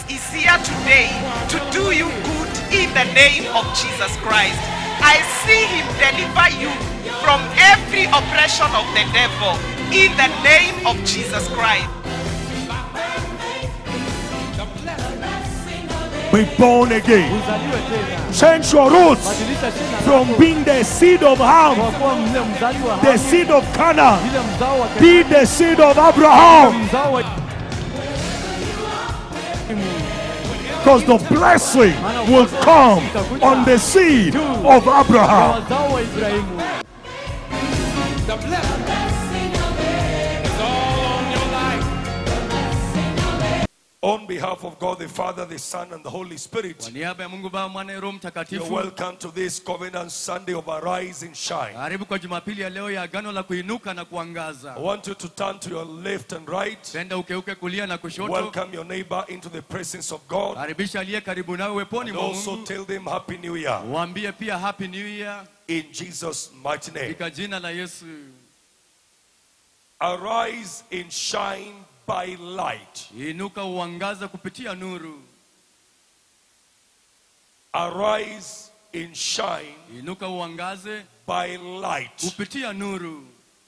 is here today to do you good in the name of Jesus Christ. I see him deliver you from every oppression of the devil in the name of Jesus Christ. Be born again. uzaliwe tena Change your roots badilisha jina from lako being the seed of kwa Ham, kuwa mle mzaliwa the seed of Canaan, ile mzao wa be the seed of Abraham. mzao wa Because the blessing will come on the seed of Abraham. wazao wa Ibrahimu The blessing is all on your life. On behalf of God the Father, the Son, and the Holy kwa Spirit, niaba ya Mungu Baba Mwana na Roho you're Mtakatifu welcome to this Covenant Sunday of Arise and Shine. karibu kwa Jumapili ya leo ya agano la kuinuka na kuangaza I want you to turn to your left and right. penda ukeuke kulia na kushoto Welcome your neighbor into the presence of God. karibisha aliye karibu nawe weponi And mwa also Mungu tell them Happy New Year waambie pia happy new year in Jesus' mighty name. katika jina la Yesu Arise and shine by light. inuka uangaze kupitia nuru Arise and shine inuka uangaze by light. kupitia nuru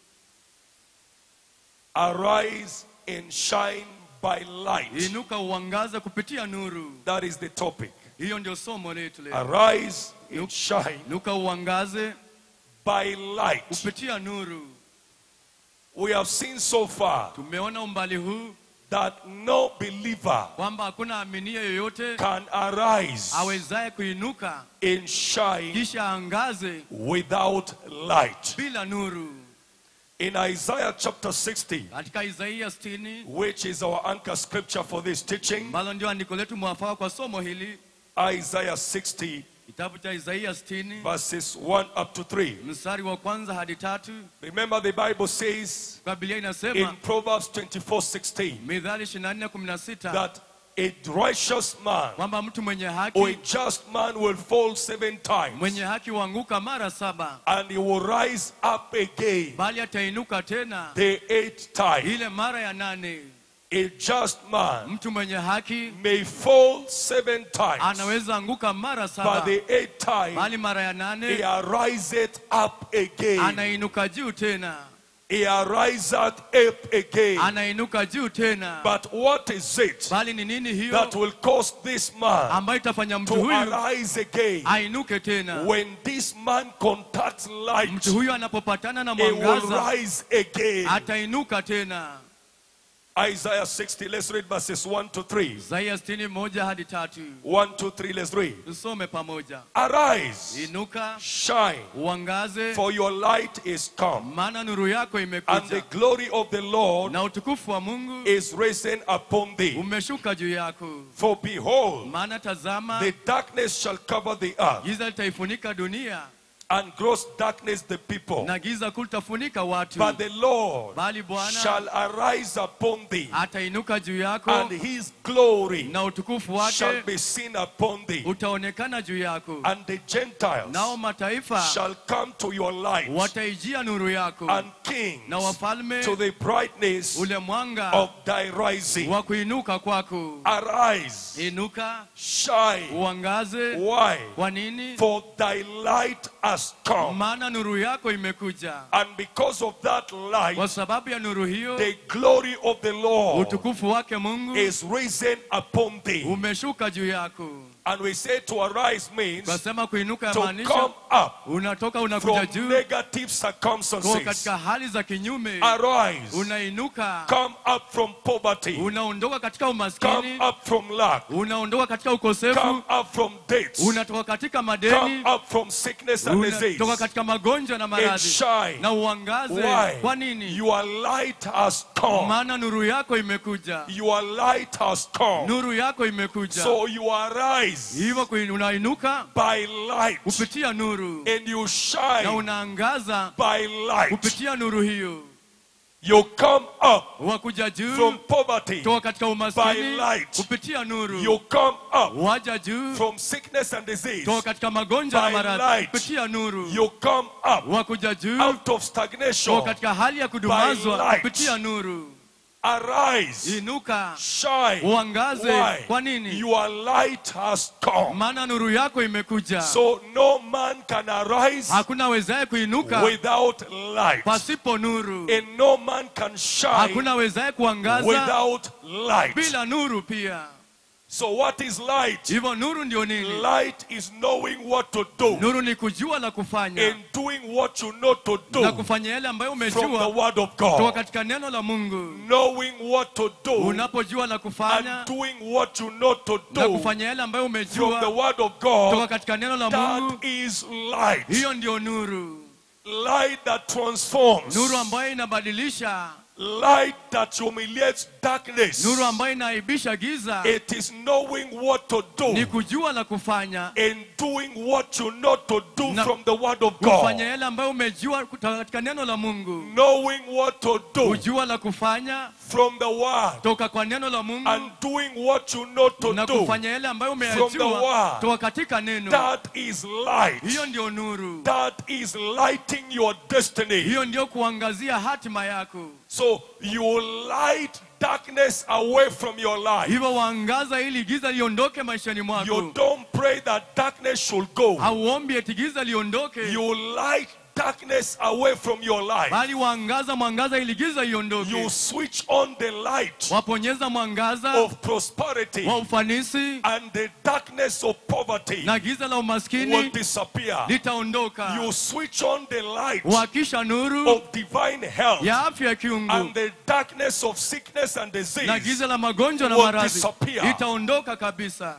Arise and shine by light. inuka uangaze kupitia nuru That is the topic. hiyo ndio somo letu leo Arise and shine inuka uangaze by light. kupitia nuru We have seen so far tumeona umbali huu that no believer kwamba hakuna aminie yoyote can arise awezaye kuinuka and shine kisha angaze without light. bila nuru In Isaiah chapter 60, katika isaia 60 which is our anchor scripture for this teaching, ambalo ndio andiko letu mwafaka kwa somo hili Isaiah 60, kitabu cha isaia 60 verses 1 up to 3. mstari wa kwanza hadi tatu Remember, the Bible says kwa biblia in inasema Proverbs 24 16 midhali 24 16 that a righteous man kwamba mtu mwenye or a haki just man will fall seven times mwenye haki huanguka mara saba and he will rise up again bali atainuka tena the eighth time. ile mara ya nane A just man mtu mwenye haki may fall seven times, anaweza anguka mara but saba the eighth time bali mara ya he nane ariseth up again. anainuka juu tena He ariseth up again. anainuka juu tena But what is it bali ni nini hiyo that will cause this man ambayo itafanya mtu to huyu arise again? ainuke tena When this man contacts light, mtu huyu anapopatana na he will mwangaza rise again. atainuka tena Isaiah 60, let's read verses 1 to 3. isaia 61 moja hadi tatu 1, 2, 3, let's read. tusome pamoja Arise, inuka shine, uangaze for your light is come, maana nuru yako and the imekuja glory of the Lord na utukufu wa mungu is risen upon thee. umeshuka juu yako For behold, maana tazama the darkness shall cover the earth, giza litaifunika dunia and gross darkness the people. na giza kuu litafunika watu But the Lord bali bwana shall arise upon thee, atainuka juu yako and his glory na utukufu shall wake be seen upon thee. utaonekana juu yako And the Gentiles nao mataifa shall come to your light, wataijia nuru yako and kings na wafalme to the brightness ule mwanga of thy rising. wa kuinuka kwako Arise, inuka shine. uangaze Why? kwa nini For thy light has come. maana nuru yako imekuja And because of that light, kwa sababu ya nuru hiyo the glory of the Lord utukufu wake mungu is risen upon thee. umeshuka juu yako And we say to arise means kasema kuinuka to yamaanisha come up unatoka unakuja from juu negative kwa circumstances. katika hali za kinyume Arise, unainuka come up from poverty, unaondoka katika come umaskini up from lack, unaondoka katika come ukosefu up from debts, unatoka katika come madeni up from sickness and unatoka disease, katika magonjwa na and maradhi shine. na uangaze Why? kwa nini Your light has come. maana nuru yako imekuja Your light has come. nuru yako imekuja So you arise hivyo kui- unainuka by light kupitia nuru and you na shine unaangaza by light. kupitia nuru hiyo You come up wakuja juu from poverty toka katika by umaskini light. kupitia nuru You come up waja juu from sickness and disease toka katika magonjwa na by maradhi light. kupitia nuru You come up wakuja juu out of toka stagnation katika hali ya kudumazwa By light. kupitia nuru Arise, inuka shine. uangaze Why? kwa nini Your light has come. maana nuru yako imekuja So no man can arise hakuna wezaye kuinuka without light. pasipo nuru And no man can shine hakuna wezaye kuangaza without light. bila nuru pia So what is light? hivyo nuru ndio nini Light is knowing what to do nuru ni kujua la kufanya and doing what you know to na do kufanya yale ambayo from the umejua word of kutoka God. katika neno la mungu Knowing what to do unapojua la kufanya and doing what you know to na do kufanya yale ambayo from the umejua word of kutoka God. katika neno la mungu That is light. hiyo ndio nuru Light that transforms. nuru ambayo inabadilisha Light that humiliates darkness. nuru ambayo inaaibisha giza It is knowing what to ni do kujua la kufanya and doing what you know to do Na- from the word of kufanya God. yale ambayo umejua kutoka katika neno la mungu Knowing what to do kujua la kufanya from the word toka kwa neno la mungu and doing what you know to na do. kufanya yale ambayo from the umeyajua word. toka katika neno That is light. hiyo ndio nuru That is lighting your destiny. hiyo ndio kuangazia hatima yako So you light darkness away from your life. hivyo waangaza ili giza liondoke maishani You mwako don't pray that darkness should go. hauombi eti giza liondoke You light darkness away from your life. bali waangaza mwangaza ili giza iondoke You switch on the light waponyeza mwangaza of prosperity wa ufanisi and the darkness of poverty na giza la will umaskini disappear. litaondoka You switch on the light wakisha nuru of divine health ya afya ya kiungu and the darkness of sickness and na disease. giza la magonjwa na will maradhi disappear. itaondoka kabisa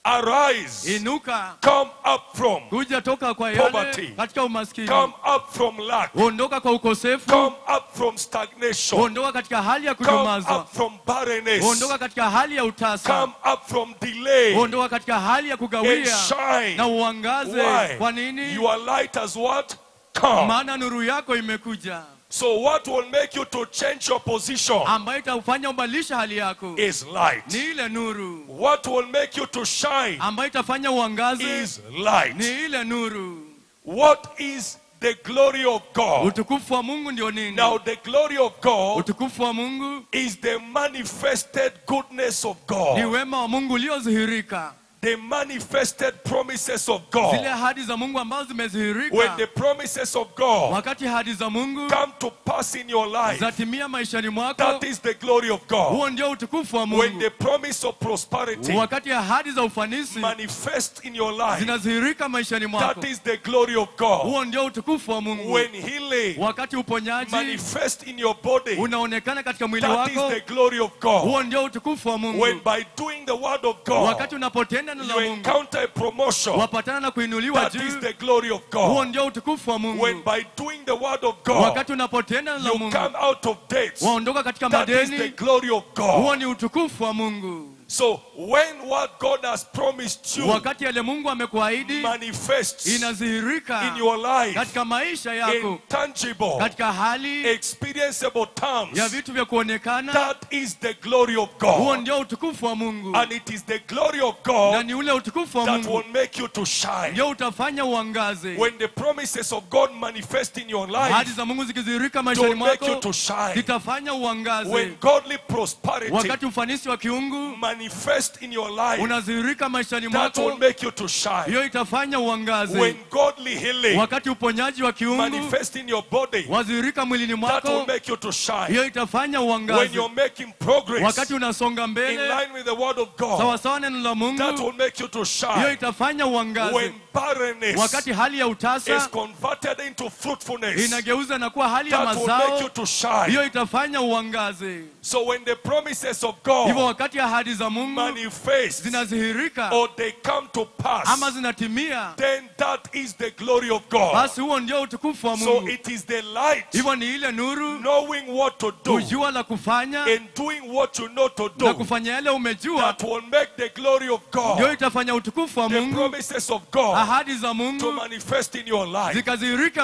Arise, inuka come up from, kuja toka kwa Poverty. yale katika umaskini come up from lack, ondoka kwa ukosefu come up from stagnation, ondoka katika hali ya come kudumazwa up from barrenness, ondoka katika hali ya utasa come up from delay, ondoka katika hali ya and kugawia shine. na uangaze Why? kwa nini Your light has what? Come. maana nuru yako imekuja So what will make you to change your position ambayo itafanya ubadilisha hali yako is light. ni ile nuru What will make you to shine ambayo itafanya uangaze is light. ni ile nuru What is the glory of God? utukufu wa mungu ndio nini Now the glory of God utukufu wa mungu is the manifested goodness of ni God, wema wa mungu uliodhihirika the manifested promises of zile God. ahadi za mungu ambazo When zimedhihirika the promises of God wakati ahadi za mungu come to pass in your life, zatimia maishani mwako that is the glory of God. huo ndio utukufu wa When mungu the promise of prosperity wakati ahadi za ufanisi manifest in your life, zinadhihirika maishani mwako that is the glory of God. huo ndio utukufu wa mungu When healing wakati uponyaji manifest in your body, unaonekana katika mwili that is wako the glory of God. huo ndio utukufu wa mungu When by doing the word of God, wakati unapotenda neno you la mungu encounter a promotion, wapatana na kuinuliwa that is juu the glory of huo God. ndio utukufu wa When mungu by doing the word of God, wakati unapotenda neno la you mungu come out of debts, waondoka katika that is the madeni glory of huo God. ni utukufu wa mungu So when what God has promised you wakati yale mungu amekuahidi manifests in inadhihirika your life katika maisha in yako tangible, katika hali experienceable ya terms, vitu vya kuonekana that is the glory of huo God. ndio utukufu wa mungu And it is the glory of na God ni ule utukufu wa that mungu will make you to shine. ndio utafanya uangaze When the promises of God manifest in your ahadi life, za mungu zikidhihirika to maishani make you mwako to shine. zitafanya uangaze When godly prosperity wakati ufanisi wa kiungu manifest in your life, unadhihirika maishani that will mwako make you to shine. hiyo itafanya uangaze When godly healing wakati uponyaji wa kiungu manifest in your body, wadhihirika mwilini that will mwako make you to shine. hiyo itafanya When uangaze you're making progress wakati unasonga in mbele line with the word of God, sawasawa neno la that will mungu make you to hiyo shine. itafanya uangaze When barrenness wakati hali ya is utasa converted into fruitfulness, inageuza na kuwa hali ya that will make you mazao to shine. hiyo itafanya uangaze So when the promises of hivyo God wakati ahadi za mungu manifest zinadhihirika or they come to ama pass, zinatimia then that is the glory of God. basi huo ndio utukufu wa So mungu it is the light, hivyo ni ile nuru knowing what to do kujua la kufanya and doing what you know to na do, kufanya yale umejua that will make the glory of ndio God, itafanya utukufu wa the mungu promises of God, ahadi za to mungu manifest in your life. zikadhihirika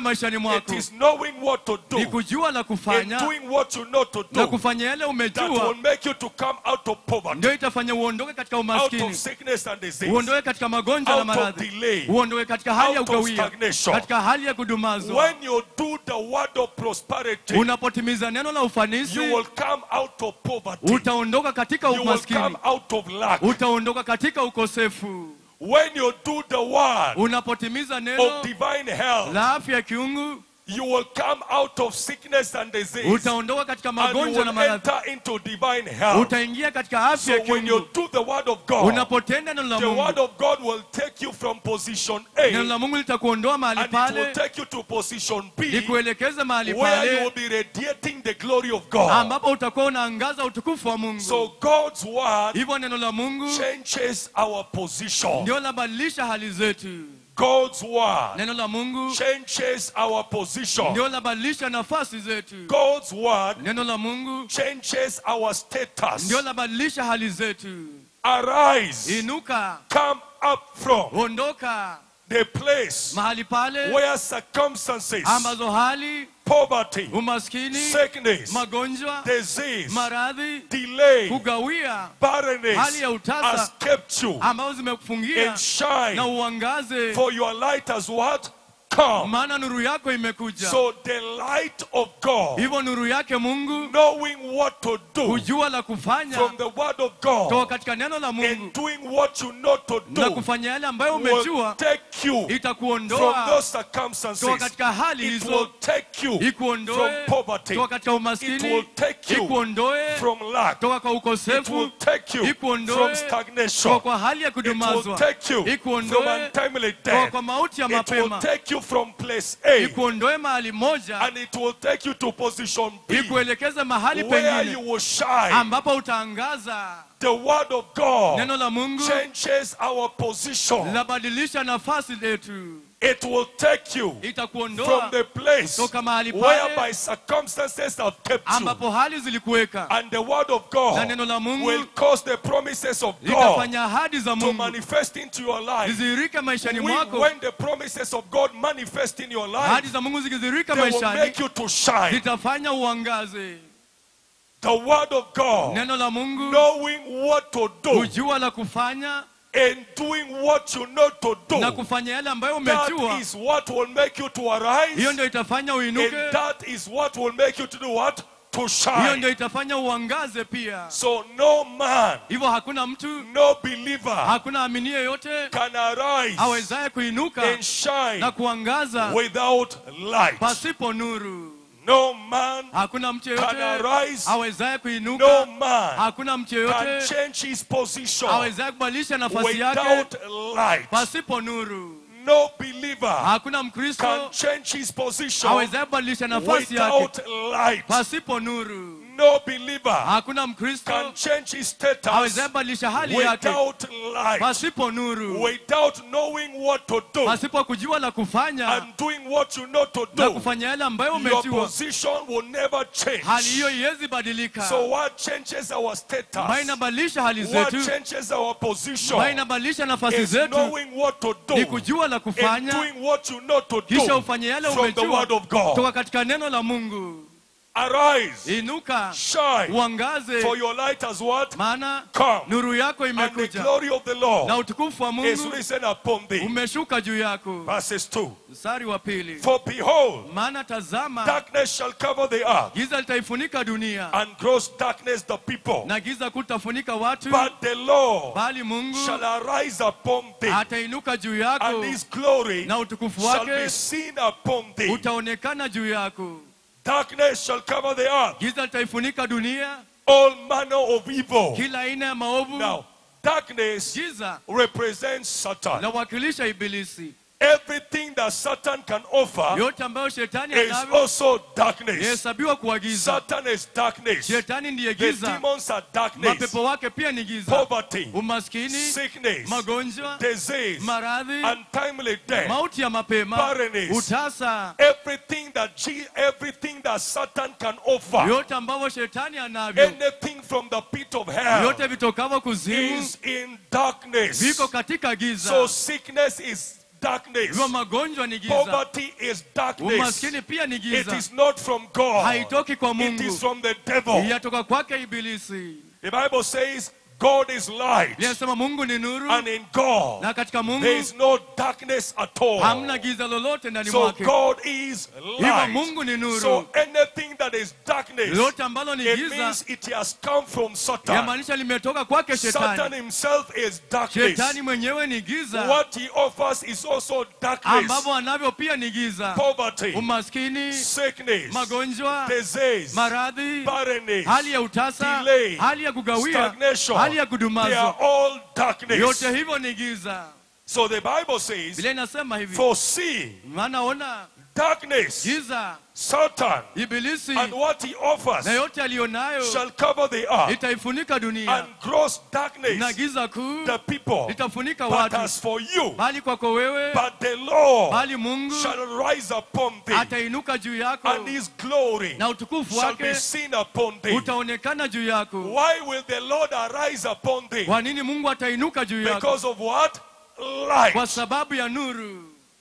maishani It mwako is knowing what to do. ni kujua la In kufanya doing what you know to na do. kufanya yale That will umejua make you to come out of poverty. ndio itafanya uondoke katika Out of umaskini sickness and disease. uondoke katika magonjwa na Out of maradhi delay. uondoke katika hali ya Out of ukawia stagnation. katika hali ya kudumazwa When you do the word of prosperity, unapotimiza neno la you ufanisi will come out of poverty. utaondoka katika You will umaskini come out of lack. utaondoka katika ukosefu When you do the word unapotimiza of neno divine health, la afya ya kiungu you will come out of sickness and disease. utaondoka katika And you magonjwa na will maradhi enter into divine health. utaingia katika afya So ya when you kiungu do the word of God, unapotenda neno la the word mungu of God will take you from position neno A la mungu litakuondoa mahali and it will pale take you to position B likuelekeze mahali where you will pale be radiating the glory of God. ambapo utakuwa unaangaza utukufu wa mungu So God's word hivyo neno la mungu changes our position. ndio labadilisha hali zetu God's word neno la mungu changes our position. ndio labadilisha nafasi zetu God's word neno la mungu changes our status. ndio labadilisha hali zetu Arise, inuka come up from ondoka the place mahali pale where circumstances, ambazo hali poverty, umaskini sickness, magonjwa disease, maradhi delay, kugawia barrenness hali ya utasa has kept you ambazo zimekufungia and shine na uangaze for your light has what? Come. maana nuru yako imekuja So the light of God, hivyo nuru yake mungu knowing what to do kujua la kufanya from the word of toka God katika neno la and mungu doing what you know to na do kufanya yale ambayo will umejua take you from itakuondoa those toka circumstances. katika hali It will hizo take you from ikuondoe poverty. toka katika It will umaskini take you ikuondoe from lack. toka kwa It will ukosefu take you ikuondoe from toka stagnation. kwa hali ya It will kudumazwa take you from ikuondoe untimely toka death. kwa mauti ya It will mapema take you from place A ikuondoe mahali moja and it will take you to position B ikuelekeze mahali where you pengine will shine. ambapo utaangaza The word of God neno la mungu changes our position. labadilisha nafasi letu It will take you from itakuondoa the place toka mahali whereby pale circumstances have kept you. ambapo hali zilikuweka And the word of na God neno la mungu will cause the promises of God litafanya ahadi za to mungu manifest into your life. zidhihirike maishani When, mwako when the promises of God manifest in your ahadi life, za mungu zikidhihirika they will maishani make you to shine. zitafanya uangaze The word of God, neno la mungu knowing what to do kujua la kufanya and doing what you know to na do, kufanya yale ambayo that umejua is what will make you to arise. hiyo ndio itafanya And uinuke that is what will make you to do what? To hiyo shine. ndio itafanya uangaze pia So no man, hivyo hakuna mtu no believer hakuna amini yeyote can arise awezaye kuinuka and shine na kuangaza without light. pasipo nuru No man hakuna mtu can yeyote arise. awezaye No kuinuka man hakuna mtu can yeyote change his position awezaye kubadilisha nafasi yake without light. pasipo nuru No believer hakuna can mkristo change his position awezaye kubadilisha nafasi yake without light. pasipo nuru No believer hakuna mkristo can change his status awezaye kubadilisha hali yake without light. pasipo nuru Without knowing what to do pasipo kujua la kufanya and doing what you know to na do, kufanya yale ambayo your umejua position will never change. hali hiyo iwezi badilika So what changes our ambayo status? inabadilisha hali What zetu changes our position ambayo inabadilisha nafasi is zetu knowing what to ni do kujua la and kufanya doing what you know to kisha do ufanye yale from the umejua word of God. toka katika neno la mungu Arise, inuka shine, uangaze for your light has what? maana Come. nuru yako And the imekuja glory of the na Lord utukufu wa is mungu risen upon thee. umeshuka juu yako Verses 2. mstari wa pili For behold, maana tazama darkness shall cover the earth, giza litaifunika dunia and gross darkness the people. na giza kutafunika watu But the Lord bali mungu shall arise upon thee, atainuka juu yako and his glory na utukufu shall be wake seen upon thee. utaonekana juu yako Darkness shall cover the earth, giza litaifunika dunia all manner of evil. kila aina ya maovu Now, darkness giza represents Satan. lawakilisha ibilisi Everything that Satan can offer yote ambayo shetani is anavyo also darkness. yahesabiwa kuwa giza Satan is darkness. shetani ndiye The giza demons are darkness. mapepo wake pia ni giza Poverty, umaskini sickness, magonjwa disease, maradhi untimely death. mauti ya mapema barrenness. utasa Everything that G, everything that Satan can offer, yote ambavyo shetani anavyo anything from the pit of hell, yote vitokavyo kuzimu is in darkness. viko katika giza So sickness is darkness. hivyo magonjwa ni giza Poverty is darkness. umaskini pia ni It giza is not from God. haitoki kwa It mungu is from the devil. yatoka kwake ibilisi The Bible says God is light. linasema mungu ni nuru And in God, na katika mungu there is no darkness at all. hamna giza lolote ndani So mwake God is hivyo light. mungu ni nuru So anything that is darkness, lolote ambalo ni it giza means it has come from Satan. yamaanisha limetoka kwake Satan shetani himself is darkness. shetani mwenyewe ni giza What he offers is also darkness, ambavyo anavyo pia ni giza poverty, umaskini sickness, magonjwa disease, maradhi barrenness, hali ya utasa delay, hali ya kugawia stagnation. hali ya They kudumazwa are all darkness. yote hivyo ni giza So the Bible says, biblia inasema hivi for see maana ona darkness, giza Satan, ibilisi and what he offers na yote aliyonayo shall cover the earth, itaifunika dunia and gross na darkness giza kuu the people. litafunika But watu as for you, bali kwako wewe but the Lord bali mungu shall rise upon thee, atainuka juu yako and his glory na utukufu shall be wake seen upon thee. utaonekana juu yako Why will the Lord arise upon thee? kwa nini mungu atainuka juu yako Because of what? kwa Light. sababu ya nuru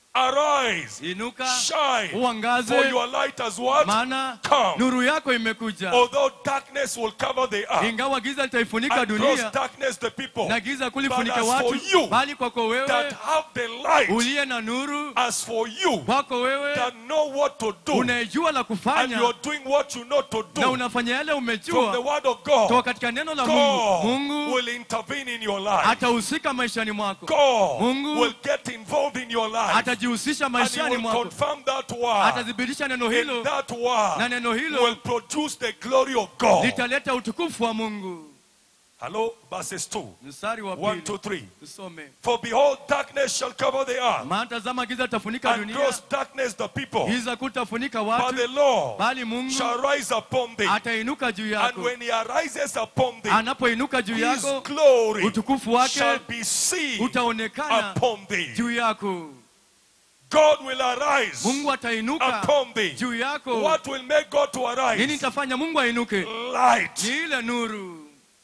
Arise, inuka shine, for uangaze your light has what? maana Come. nuru yako imekuja Although darkness will cover the earth, ingawa giza litaifunika and gross dunia darkness the people na giza kulifunika But as watu for you bali kwako that wewe have the light, uliye na nuru as for you kwako wewe that know what to do, unayejua la and kufanya you're doing what you know to na do unafanya yale from the umejua word of toka God, katika neno la mungu God mungu will intervene in your life. atahusika maishani mwako God Mungu will get involved in your life. atajihusisha And he maishani will mwako confirm that word. atathibitisha neno And hilo that na word neno will hilo produce the glory of God. litaleta utukufu wa mungu Hello, verses 2. mstari wa 1 pili to 3. tusome For behold, darkness shall cover the earth, maana tazama giza litafunika and dunia gross darkness the people. giza kutafunika But watu the Lord bali mungu shall rise upon thee. atainuka juu And yako when he arises upon thee, anapoinuka juu his yako glory utukufu wake shall be seen utaonekana upon thee. juu yako God will arise mungu atainuka upon thee. juu yako What will make God to nini arise? itafanya mungu ainuke Light. ni ile nuru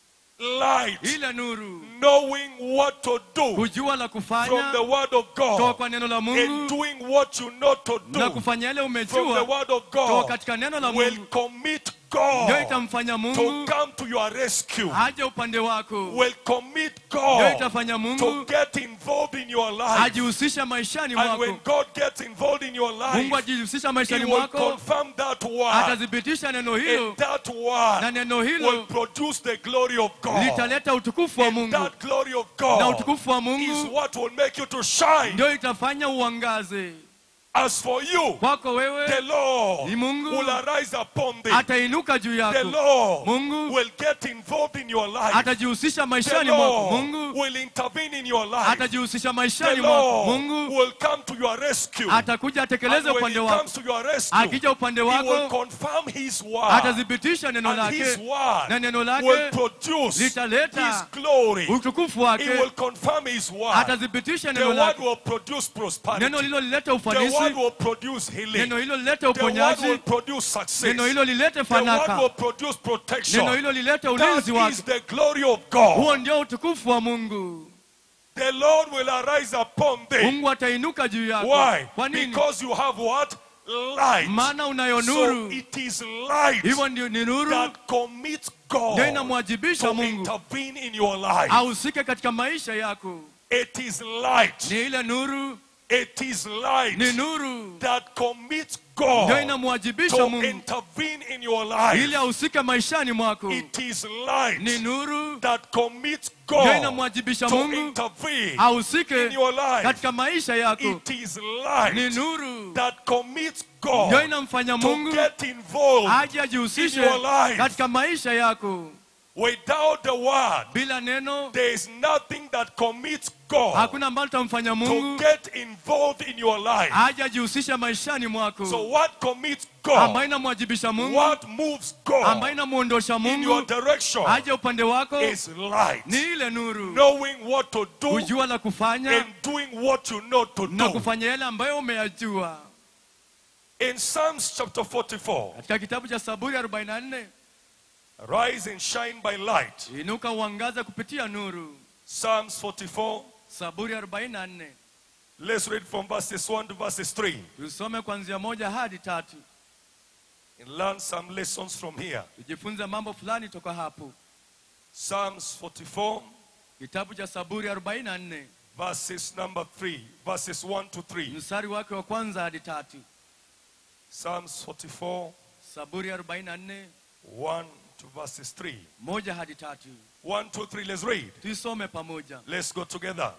Light. ile nuru Knowing what to do kujua la from kufanya the word of toka God. kwa neno la And mungu doing what you know to na do kufanya yale from the umejua word of toka God katika neno la will mungu commit ndio God itamfanya to mungu come to your rescue. aje upande wako Will commit ndio God itafanya to mungu get involved in your life. ajihusisha maishani And when mwako God gets involved in your mungu life, ajihusisha He maishani will mwako confirm that word. atathibitisha neno hilo And that na word neno will hilo produce the glory of God. litaleta utukufu wa And mungu that glory of na God utukufu wa is mungu what will make you to shine. ndio itafanya uangaze As for you, kwako the wewe Lord ni Mungu will arise upon thee. atainuka juu The yako Lord Mungu will get involved in your life. atajihusisha The maishani mwako Lord mungu will intervene in your life. atajihusisha The maishani mwako Lord mungu will come to your rescue. atakuja And atekeleze when upande he wako comes to your rescue, akija upande he will wako confirm his word. atathibitisha neno And his lake word na neno will lake produce his litaleta glory. utukufu He wake will confirm his word. atathibitisha The neno word lake will produce prosperity. neno hilo lilete The word ufanisi will produce healing. neno hilo lilete The word will uponyaji produce success. neno hilo lilete The word fanaka will produce protection. neno hilo lilete That ulinzi is wake the glory of God. huo ndio utukufu wa mungu The Lord will arise upon thee. mungu atainuka juu yako Why? kwa nini Because you have what? Light. maana unayo So nuru it is light hivyo ndio ni nuru that commits ndio God inamwajibisha to mungu intervene in your life. ahusike katika maisha yako It is light. ni ile nuru It is light ni nuru that commits ndio God inamwajibisha to mungu intervene in your ili life. ahusike maishani mwako It is ni light nuru that commits ndio God inamwajibisha to mungu intervene ahusike in your life. katika maisha yako It is ni light nuru that commits ndio God inamfanya to mungu get involved aje ajihusishe in your life. katika maisha yako without the word. bila neno There is nothing that commits God hakuna ambalo tamfanya to mungu get involved in your life. aje ajihusishe maishani mwako So what commits ambayo God? inamwajibisha mungu What moves ambayo God inamwondosha in your mungu direction aje upande wako is light. ni ile nuru Knowing what to do kujua la kufanya and doing what you know to na do. kufanya yale ambayo umeyajua In Psalms chapter 44, katika kitabu cha saburi 44 rise and shine by light. inuka uangaze kupitia nuru Psalms 44, saburi 44 Let's read from verses 1 to verses 3 tusome kuanzia moja hadi tatu and learn some lessons from here. tujifunze mambo fulani toka hapo Psalms 44, kitabu cha saburi 44 verses number 3, verses 1 to 3. mstari wake wa kwanza hadi tatu Psalms 44, saburi 44 1 to verses 3. moja hadi tatu 1, 2, 3, let's read. tuisome pamoja Let's go together.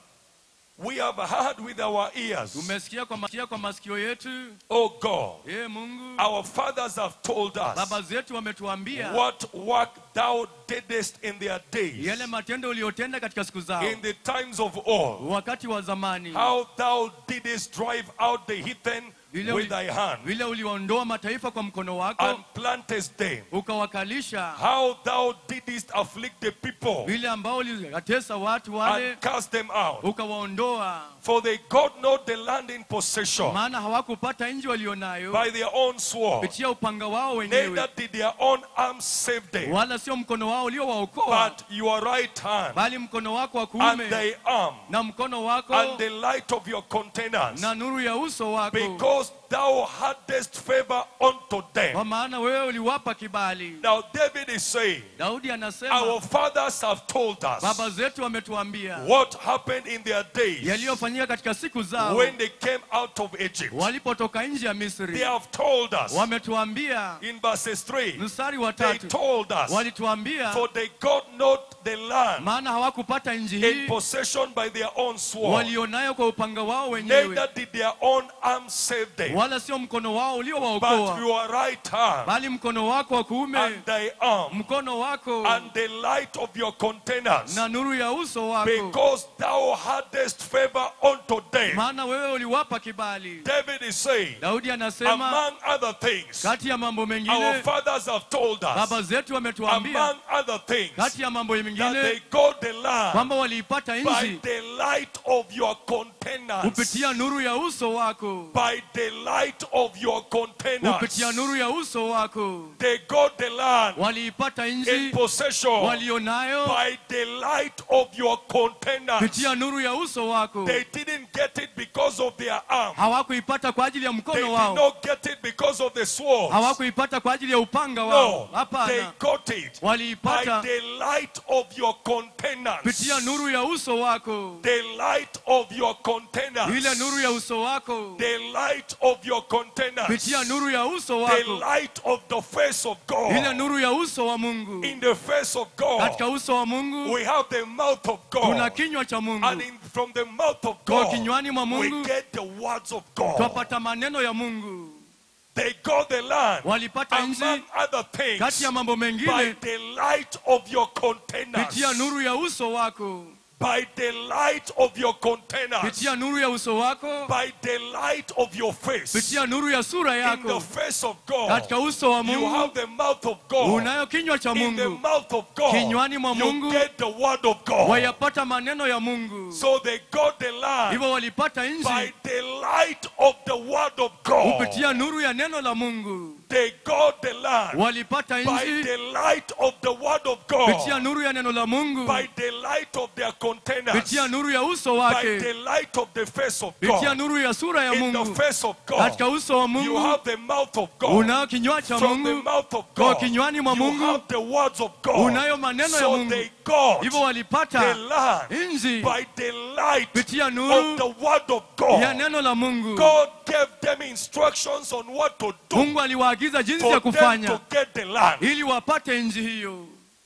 We have heard with our ears, tumesikia kwa, masikia kwa masikio yetu O God, ee mungu our fathers have told us baba zetu wametuambia what work thou didst in their days, yale matendo uliyotenda katika siku zao in the times of old, wakati wa zamani how thou didst drive out the heathen Vile with uli- thy hand, vile uliwaondoa mataifa kwa mkono wako and plantest them, ukawakalisha how thou didst afflict the people, vile ambao uliwatesa watu wale and cast them out. ukawaondoa For they got not the land in possession maana hawakupata nchi walionayo by their own sword, kupitia upanga wao neither wenyewe did their own arms save them, wala sio mkono wao uliowaokoa but your right hand bali mkono wako wa and kuume thy arm na mkono wako and the light of your countenance, na nuru ya uso wako because thou hadst favor unto them. kwa maana wewe uliwapa kibali Now David is saying, daudi our anasema fathers have told baba us zetu wametuambia what happened in their days yaliyofanyika katika siku zao when they came out of Egypt. walipotoka nje ya They misri have told us wametuambia in verses 3, mstari wa they tatu told us, walituambia for they got not the land maana hawakupata nchi in hii possession by their own sword, walionayo kwa upanga wao wenyewe neither did their own arms save them, wala sio mkono wao but uliowaokoa your right hand bali mkono wako wa kuume and thy arm mkono wako and the light of your countenance, na nuru ya uso wako because thou hadst favor unto them. maana wewe uliwapa kibali David is saying, daudi anasema among other things, kati ya mambo our mengine fathers have told us, baba zetu wametuambia among other things, kati ya mambo that mengine they got the land kwamba waliipata by nchi the light of your countenance. kupitia nuru ya uso wako By the light of your countenance. kupitia nuru ya uso wako They got the land waliipata in nchi possession walionayo by the light of your countenance. kupitia nuru ya uso wako They didn't get it because of their arm. hawakuipata kwa ajili ya They mkono did wao not get it because of the sword. hawakuipata kwa ajili ya upanga wao No, they hapana got it by waliipata the light of your countenance. kupitia nuru ya uso wako The light of your countenance. ile nuru ya uso wako The light of your countenance. kupitia nuru ya uso The wako light of the face of ile God. nuru ya uso wa mungu In the face of katika God, uso wa mungu we have the mouth of tuna God. kinywa cha And mungu in, from the mouth of kwa God, kinywani mwa we mungu get the words of God. twapata maneno ya mungu They got the land, walipata nchi among other kati things, ya mambo by mengine the light of your countenance. kupitia nuru ya uso wako By the light of your countenance. kupitia nuru ya uso wako By the light of your face. kupitia nuru ya sura In the yako face of God, katika uso wa you mungu have the mouth of God. unayo kinywa cha In the mungu mouth of God, Kinywani mwa you Mungu, get the word of God. wayapata maneno ya mungu So they got the land hivyo walipata by nchi the light of the word of God. kupitia nuru ya neno la mungu They got the land walipata by nchi the light of the word of kupitia God. nuru ya neno la mungu By the light of their countenance. kupitia nuru ya uso By wake the light of the face of kupitia God. nuru ya sura ya In the mungu face of katika God. uso wa You mungu have the mouth of God. unayo kinywa cha From the mungu mouth of kwa God. kinywani mwa You mungu have the words of God. unayo maneno ya So mungu they got hivyo the walipata land nchi by the light kupitia of nuru the word of ya God. neno la mungu God gave them instructions on what to do mungu aliwaagiza jinsi for ya them kufanya to get the land. ili wapate nchi hiyo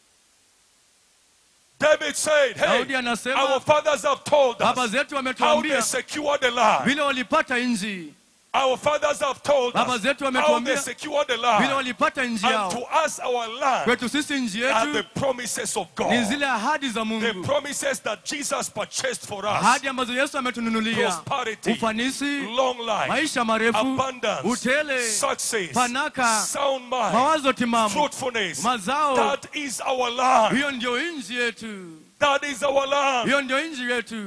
David said, daudi Hey, our anasema fathers have told baba us zetu how they wametuambia secured the land. vile walipata nchi Our fathers have told Baba us zetu how they wametuambia secured the vile land. walipata nchi And to yao us, our land kwetu sisi nchi are the yetu promises of ni God. zile ahadi za The mungu promises that Jesus purchased for us. ahadi ambazo yesu ametununulia Prosperity, ufanisi long life, maisha marefu abundance, utele success, fanaka, sound mind, mawazo timamu fruitfulness. mazao That is our land. hiyo ndio nchi yetu That is our land. hiyo ndio nchi yetu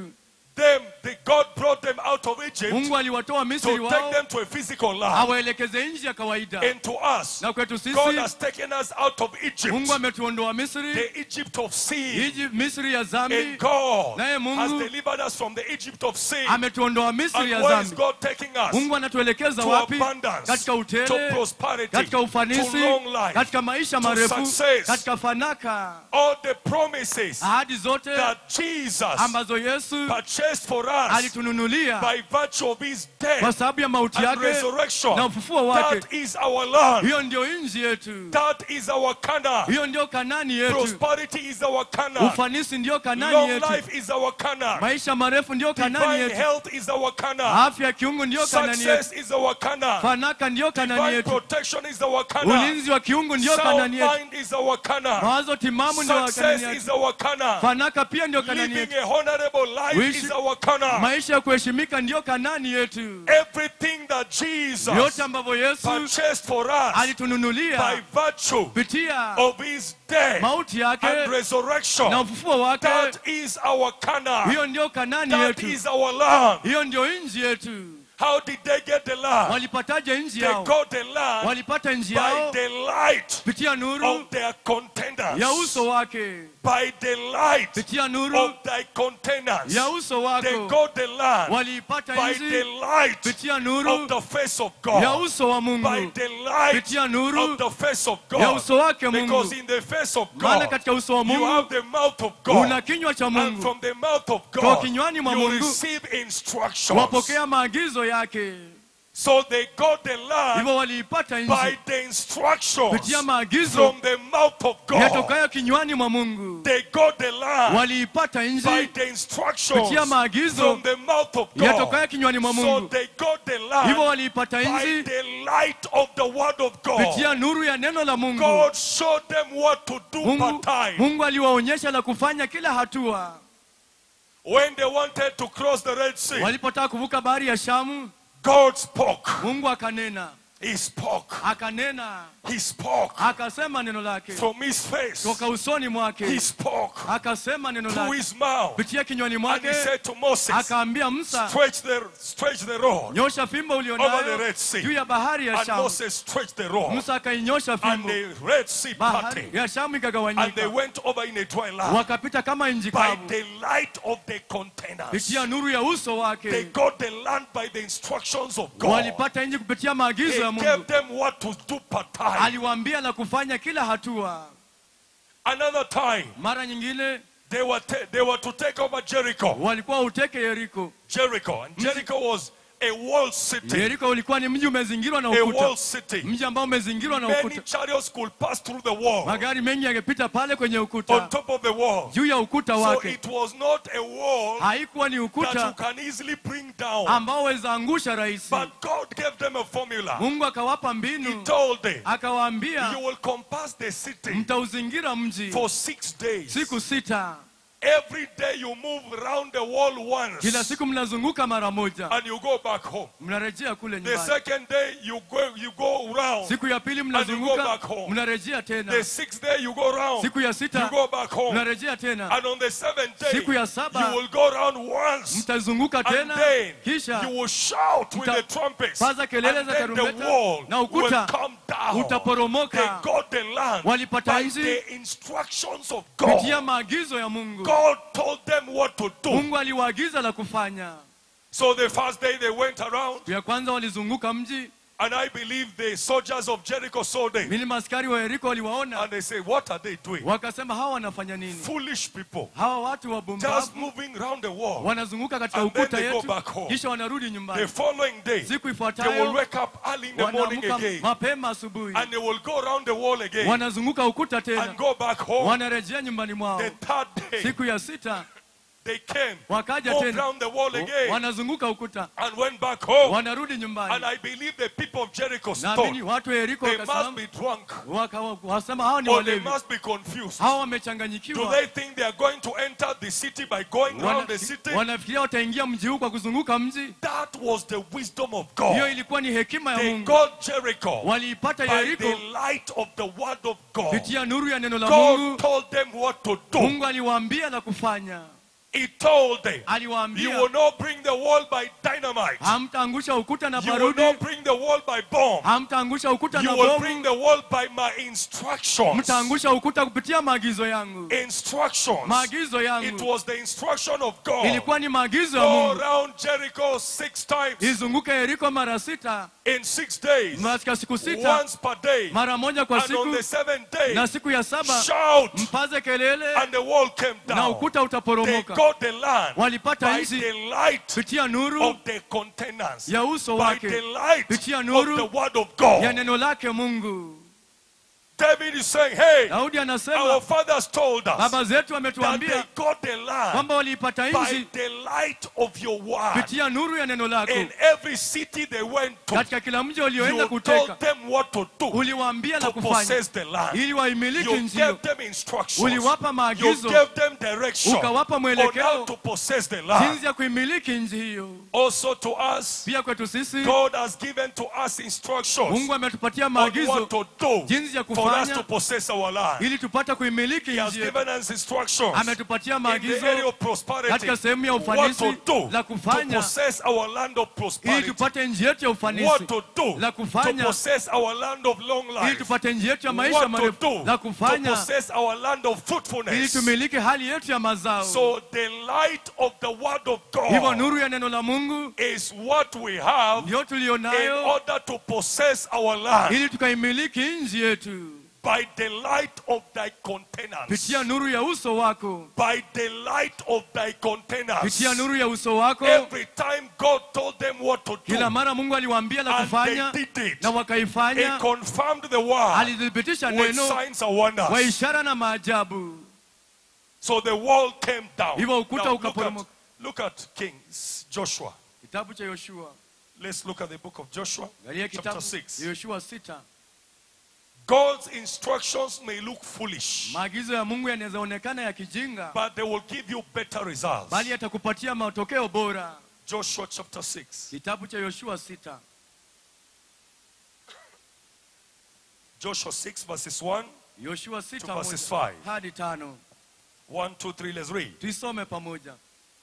them, the God brought them out of Egypt mungu aliwatoa misri to take wao them to a physical land. awaelekeze nchi ya kawaida And to us, na kwetu God sisi has taken us out of Egypt, mungu ametuondoa misri the Egypt of sin. Iji- misri ya zambi And God Naye Mungu has delivered us from the Egypt of sin. ametuondoa misri And ya where is zambi God taking us? mungu anatuelekeza To wapi abundance, katika to utele prosperity, katika to ufanisi long life, katika maisha to marefu success. katika fanaka all the promises ahadi zote that Jesus ambazo yesu purchased for us alitununulia by virtue of his kwa death sababu ya mauti and yake resurrection. na ufufuo wake That is our land. hiyo ndio nchi yetu That is our Canaan. hiyo ndio kanani yetu Prosperity is our Canaan. ufanisi ndio kanani Long yetu life is our Canaan. maisha marefu ndio kanani Divine yetu health is our Canaan. afya ya kiungu ndio kanani yetu Success is our Canaan. fanaka ndio kanani Divine yetu protection is our Canaan. ulinzi wa kiungu ndio Sound kanani yetu mind is our Canaan. mawazo timamu ndio kanani Success yetu is our Canaan. fanaka pia ndio kanani Living yetu a honorable life Wishi- is our Canaan. maisha ya kuheshimika ndio kanani yetu Everything that Jesus yote ambavyo yesu purchased for us alitununulia by virtue kupitia of his death mauti yake and na resurrection. ufufuo wake That is our Canaan. hiyo ndio kanani That yetu is our land. hiyo ndio nchi yetu How did they get the land? walipataje nchi They yao got the land walipata nchi by yao the light kupitia nuru of their containers. ya uso wake By the light kupitia nuru of thy containers. ya uso They wako got the land waliipata by nchi the light kupitia of nuru the face of ya God. uso wa By mungu the light kupitia nuru of the face of ya God. uso wake Because mungu in the face of maana God, katika uso wa you have mungu the mouth of una God. kinywa cha And mungu from the mouth of kwa God, kinywani mwa you mungu receive instructions. wapokea maagizo yake So they got the land hivyo waliipata by nchi the instructions kupitia maagizo from the mouth of God. yatokayo kinywani mwa mungu They got the land waliipata by nchi the instructions kupitia maagizo from the mouth of yatokayo God. kinywani mwa So mungu they got the hivyo land waliipata by nchi the light of the word of kupitia God. nuru ya neno la mungu God showed them what to do mungu, per time. mungu aliwaonyesha la kufanya kila hatua When they wanted to cross the Red Sea, walipotaka kuvuka bahari ya shamu God spoke. mungu akanena He spoke. akanena He spoke. akasema neno lake From his face, toka usoni he mwake spoke akasema neno through lake his mouth. kupitia kinywani And he mwake said to Moses, akaambia musa stretch the, stretch the rod. nyosha fimbo Over the ulionayo Red Sea. juu ya bahari ya And shamu Moses stretched the rod. musa akainyosha And fimbo the Red Sea bahari parted. ya shamu And they ikagawanyika went over in a dry land. wakapita kama nji By kavu the light of the containers. kupitia nuru ya uso They wake got the land by the instructions of God. walipata nji kupitia maagizo He ya gave mungu them what to do per time. aliwaambia la kufanya kila hatua Another time, mara nyingine they were, ta- they were to take over Jericho. walikuwa uteke yeriko Jericho. And Jericho was a walled city. yeriko ulikuwa ni mji umezingirwa na A ukuta walled city. mji ambao umezingirwa na Many ukuta chariots could pass through the wall. magari mengi yangepita pale kwenye On ukuta top of the wall. juu ya ukuta So wake it was not a wall haikuwa ni that you ukuta can easily bring down. ambao waweza angusha rahisi But God gave them a formula. mungu akawapa He mbinu told them, akawaambia you will compass the city mtauzingira mji for six days. siku sita Every day you move around the wall once kila siku mnazunguka mara moja and you go back home. mnarejea kule The nyumbani second day you go you go around. siku ya pili go mnazunguka back home. mnarejea tena The sixth day you go around. siku ya You sita go back home. mnarejea tena And on the seventh day Siku ya saba, you will go around once. mtazunguka And tena then kisha you will shout with Mta- the trumpets. paza kelele And za then the tarumbeta, wall na will ukuta come down. utaporomoka. They got the land Walipata by nchi the instructions of kupitia God. maagizo ya mungu God told them what to do. mungu aliwaagiza la kufanya So the first day they went around, siku ya kwanza walizunguka mji and I believe the soldiers of Jericho saw them. mili maskari wa yeriko waliwaona And they say, What are they doing? wakasema hawa wanafanya nini Foolish people. hawa watu Just wabumbavu moving around the wall. wanazunguka katika And then ukuta they go yetu back home. kisha wanarudi The nyumbani following day, siku they will ifuatayo wake up early in the morning wanaamka again. mapema asubuhi And they will go around the wall again wanazunguka ukuta and tena go back home. wanarejea nyumbani mwao The third day, siku ya sita they came, wakaja moved tena around the wall again, wanazunguka ukuta and went back home. wanarudi And nyumbani I believe the people of Jericho naamini thought watu wa yeriko they must wakasimama be drunk waka- wasema hawa ni or they walevi must be confused. hawa Do wamechanganyikiwa they think they are going to enter the city by going Wana- around the city? wanafikiria wataingia mji huu kwa kuzunguka mji That was the wisdom of hiyo God. ilikuwa ni hekima ya They mungu got Jericho waliipata by yeriko the light of the word of God. kupitia nuru ya neno la God mungu told them what to do. mungu aliwaambia la kufanya He told them, You aliwaambia will not bring the wall by dynamite. hamtaangusha ukuta na You will barudi not bring the wall by bomb. hamtaangusha ukuta You na will bring bomu the wall by my instructions. mtaangusha ukuta kupitia maagizo yangu Instructions. maagizo It yangu was the instruction of God. ilikuwa ni maagizo ya Go mungu around Jericho six times izunguke yeriko mara sita in six days, katika siku sita once per day. mara moja kwa And on siku the seventh day, na siku ya saba shout, mpaze kelele and the wall came na down. ukuta They utaporomoka got the land walipata by nchi the light kupitia nuru of the containers, ya uso by wake the light kupitia of nuru the word of ya God. neno lake mungu David is saying, Hey, daudi our anasema fathers told us baba zetu that wametuambia they got the land kwamba waliipata by nchi the light of your word. kupitia nuru ya neno lako In every city they went to, katika kila mji walioenda you kuteka told them what to do uliwaambia la to kufanya possess the land. ili waimiliki You nchi hiyo gave them instructions. uliwapa You maagizo gave them direction ukawapa on how mwelekeo to possess the land. jinsi ya kuimiliki nchi hiyo Also to us, pia kwetu sisi God has given to us instructions mungu ametupatia on maagizo what to do jinsi ya for us kufanya to possess our land. ili tupate kuimiliki He has nchi yetu given us instructions ametupatia in the area maagizo of prosperity. katika sehemu ya What ufanisi to do la to kufanya possess our land of ili prosperity. tupate nchi yetu ya ufanisi What to do la to kufanya possess our land of long ili life. tupate nchi yetu ya maisha What to marefu do la to kufanya possess our land of ili fruitfulness. tumiliki hali yetu ya mazao So the light of the word of hivyo God nuru ya neno la mungu is what we have ndio in tulionayo order to possess our land ili tukaimiliki nchi yetu by the light of thy containers. pitia nuru ya uso wako By the light of thy containers. pitia nuru ya uso wako Every time God told them what to do, kila mara mungu aliwaambia la and kufanya they did it, na He wakaifanya confirmed the word alithibitisha with neno signs and wonders. kwa ishara na maajabu So the wall came down. Hivyo ukuta Now, look, at, ukaporomoka. look at Kings, Joshua. kitabu cha yoshua Let's look at the book of Joshua, angalia chapter kitabu 6. yoshua sita God's instructions may look foolish, maagizo ya mungu yanaweza onekana ya kijinga but they will give you better results. bali yatakupatia matokeo bora Joshua chapter 6. kitabu cha yoshua sita Joshua 6, verses 1, yoshua sita To verses moja five. hadi tano 1, 2, 3. Let's read. tuisome pamoja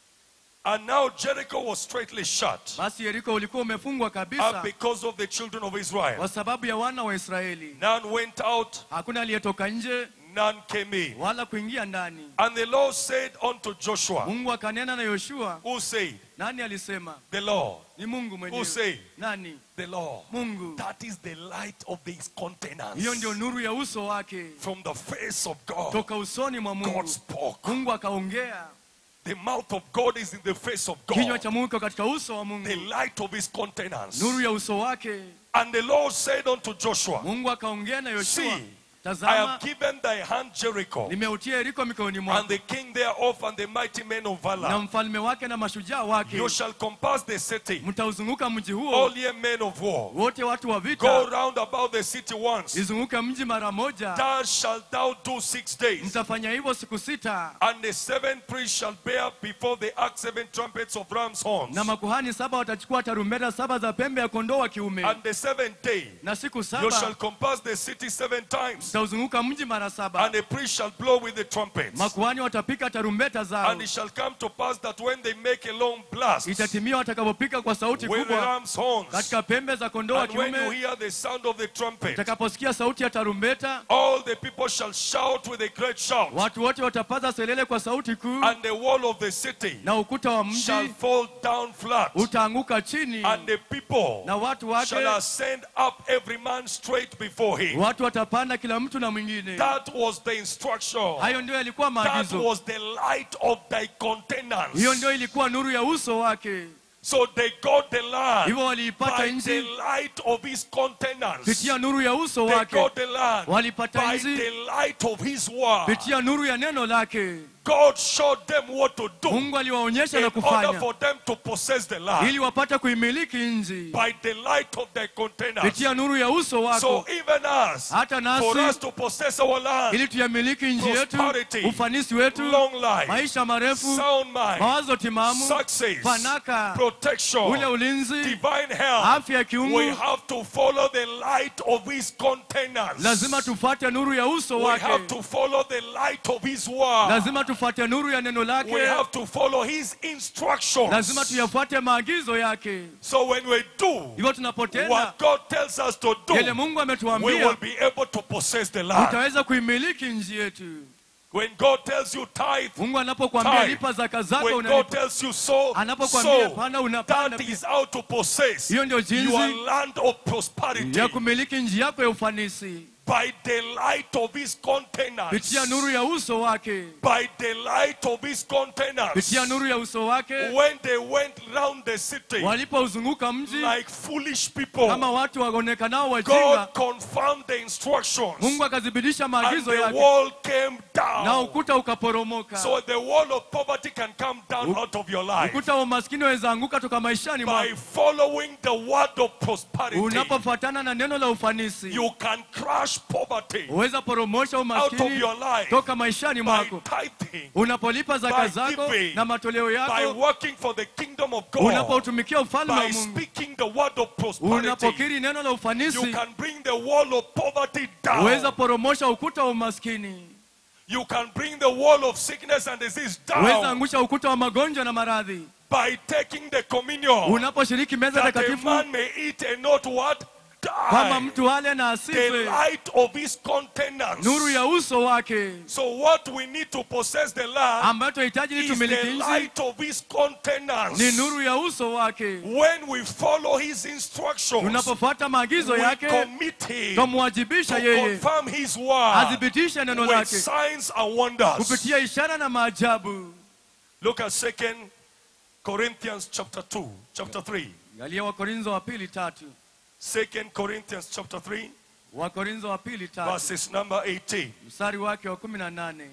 And now Jericho was straightly shut basi yeriko ulikuwa umefungwa up kabisa because of the children of Israel. kwa sababu ya wana wa israeli None went out, hakuna aliyetoka nje none came in. wala kuingia ndani And the Lord said unto Joshua, mungu akanena na yoshua Who said? nani alisema The Lord. ni mungu Who mwenyewe said? nani The Lord. mungu That is the light of these containers. hiyo ndio nuru ya uso wake From the face of God, toka usoni mwa God mungu spoke. mungu akaongea The mouth of God is in the face of kinywa God. cha mungu kiko katika uso wa mungu The light of his containers. nuru ya uso wake And the Lord said unto Joshua, mungu akaongea na yoshua See, I tazama have given thy hand Jericho, nimeutia yeriko mikononi and mwako the king thereof, and the mighty men of na valor. mfalme wake na mashujaa wake You shall compass the city, mtauzunguka mji huo all ye men of war. wote watu wa Go vita round about the city once. izunguke mji mara moja Thus shalt thou do six days. mtafanya hivyo siku sita And the seven priests shall bear before the ark seven trumpets of ram's horns. na makuhani saba watachukua tarumbeta saba za pembe ya kondoo wa kiume And the seventh day na siku you shall saba compass the city seven times. mtauzunguka mji mara saba And the priest shall blow with the trumpets. makuhani watapika tarumbeta zao And it shall come to pass that when they make a long blast with itatimia watakapopika kwa sauti the kubwa ram's horns, katika pembe za kondoo wa and when you kiume hear the sound of the trumpet, utakaposikia sauti ya tarumbeta all the people shall shout with a great shout. watu wote watapaza selele kwa sauti kuu And the wall of the city na ukuta wa shall mji fall down flat. utaanguka chini And the people na watu wake shall ascend up every man straight before him. watu watapanda kila mtu na mwingine That was the instruction. hayo ndio yalikuwa That maagizo was the light of thy containers. hiyo ndio ilikuwa nuru ya uso wake So they got the land hivyo waliipata by the nchi light of his containers. pitia nuru ya uso They wake got the land walipata by nchi the light of his word. pitia nuru ya neno lake God showed them what to do mungu aliwaonyesha in na order kufanya for them to possess the land ili wapate kuimiliki nchi by the light of their containers. pitia nuru ya uso So wako even us, hata for us nasi to possess our land, ili tuyamiliki nchi yetu Prosperity, ufanisi wetu long life, maisha marefu sound mind, mawazo timamu success, fanaka protection, ule ulinzi divine health, afya ya we kiungu have to follow the light of his containers. lazima tufuate nuru ya uso we have wake to follow the light of his word. lazima tufuate tufuate nuru ya neno we lake have to follow his lazima instructions. tuyafuate maagizo yake So when we do hivyo tunapotenda what God tells us to yale do, mungu we will ametuambia be able to possess the land. utaweza kuimiliki nchi yetu When God tells you tithe, mungu anapokuambia Tithe. lipa zaka zako when God unalipa tells you sow, anapokuambia sow, panda unapanda that is how to possess hiyo ndio your jinsi land of prosperity ya kumiliki nchi yako ya ufanisi by the light of his countenance. pitia nuru ya uso wake By the light of his countenance. pitia nuru ya uso wake When they went round the city walipouzunguka mji like foolish people, kama watu waonekanao God wajinga confirmed the instructions mungu akazibidisha and maagizo the yake wall came na down. ukuta ukaporomoka So the wall of poverty can come down out of your life ukuta wa umaskini waweza anguka toka maishani by mwako following the word of prosperity. unapofuatana na neno la ufanisi You can crush poverty huweza poromosha out of umaskini your life toka maishani by mwako tithing, unapolipa zaka by zako giving, na matoleo by yako working for the kingdom of God, unapoutumikia ufalme wa by mungu speaking the word of prosperity. unapokiri neno la You ufanisi can bring the wall of poverty huweza down. poromosha ukuta wa umaskini You can bring the wall of sickness and disease huweza down angusha ukuta wa magonjwa na maradhi by taking the communion unaposhiriki meza that a takatifu man may eat and not what? kwamba Die. mtu ale na The asife light of his countenance. nuru ya uso wake So what we need to possess the land ambayo tunahitaji ili is tumiliki the nchi light of his countenance. ni nuru ya uso wake When we follow his instructions, tunapofuata maagizo we yake commit him twamwajibisha to yeye confirm his word athibitishe neno with lake signs and wonders. kupitia ishara na maajabu Look at Second Corinthians chapter 2, chapter 3. galia wakorintho wa pili tatu Second Corinthians chapter 3, wakorintho wa pili tatu verses number 18. mstari wake wa kumi na nane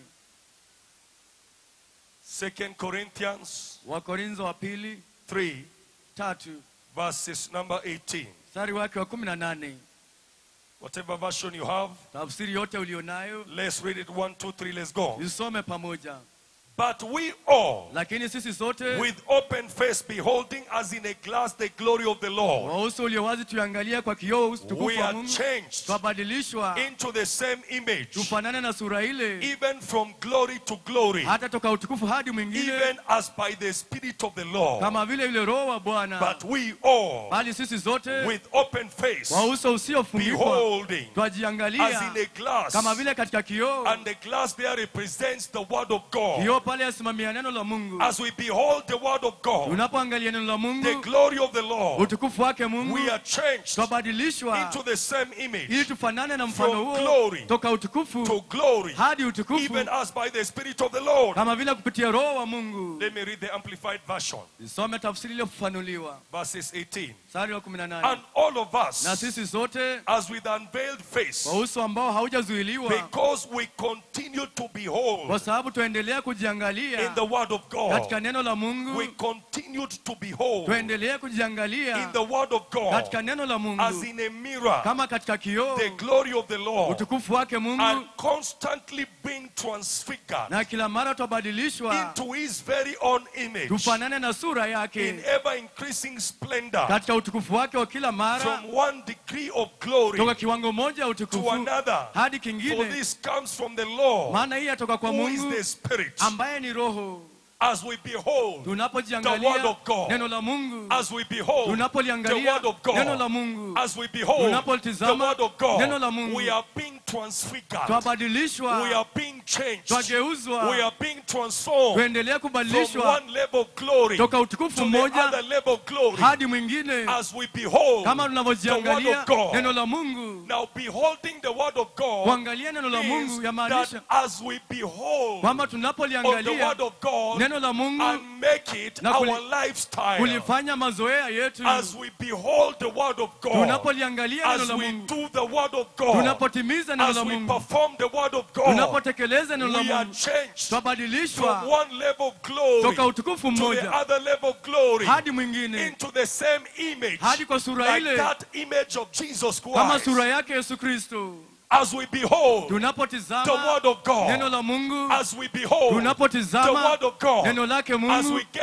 Second Corinthians wakorintho wa pili 3, tatu verses number 18. mstari wake wa kumi na nane Whatever version you have, tafsiri yote ulionayo let's read it. One, two, three, let's go. isome pamoja But we all, lakini sisi sote with open face, beholding as in a glass the glory of the Lord, wa uso ulio wazi tuangalia kwa kioo utukufu we wa are mungu changed twabadilishwa into the same image, tufanane na sura ile even from glory to glory, hata toka utukufu hadi mwingine even as by the Spirit of the Lord. kama vile yule roho wa bwana But we all, bali sisi zote with open face, wa uso usiofunikwa beholding as twajiangalia in a glass, kama vile katika kioo and the glass there represents the Word of God. kioo pale asimamia neno la mungu As we behold the Word of God, unapoangalia neno la the mungu glory of the Lord, utukufu wake mungu we are changed twabadilishwa into the same image, ili tufanane na mfano From huo glory toka utukufu to glory, hadi utukufu even as by the Spirit of the Lord. kama vile kupitia roho wa mungu Let me read the Amplified Version, isome tafsiri iliyofafanuliwa verses 18. mstari wa 18 And all of na us, sisi sote as with unveiled face, kwa uso ambao haujazuiliwa because we continue to behold kwa sababu tuendelea kujiangalia in the Word of God, katika neno la we mungu continued to behold tuendelee in kujiangalia the Word of God katika neno la as mungu in a mirror kama katika kioo the glory of the Lord utukufu wake mungu and constantly being transfigured na kila mara twabadilishwa into His very own image tufanane na sura in yake ever increasing splendor katika utukufu wake wa kila mara from one degree of glory toka kiwango moja ya to utukufu another. hadi For kingine this comes from the Lord maana hii yatoka kwa who is mungu the Spirit. ambaye ni roho As we behold, The word tunapojiangalia of God. neno la mungu as we behold the tunapoliangalia word of neno la God, mungu as we behold the Tunapolitizama word of God, neno la Mungu. we are being transfigured. twabadilishwa We are being changed. twageuzwa We are being transformed tuendelea from kubadilishwa one level of glory to toka utukufu the mmoja other level of glory hadi mwingine as we behold kama the word tunavyojiangalia of God. neno la mungu Now, beholding the word of God kuangalia neno la means mungu that yamaanisha as we behold kwamba on the tunapoliangalia word of God neno la mungu and make it Na our kuli- lifestyle, kulifanya mazoea yetu as we behold the word of God, tunapoliangalia neno as la we mungu do the word of God, tunapotimiza neno as la we mungu perform the word of God, tunapotekeleza neno la we are mungu changed from twabadilishwa one level of glory toka utukufu to the mmoja other level of glory hadi mwingine into the same image, hadi kwa sura like ile that image of Jesus kama Christ. sura yake yesu kristo As we behold the tunapotizama word of neno God, la mungu as we behold the tunapotizama word of God, neno lake as we mungu get focused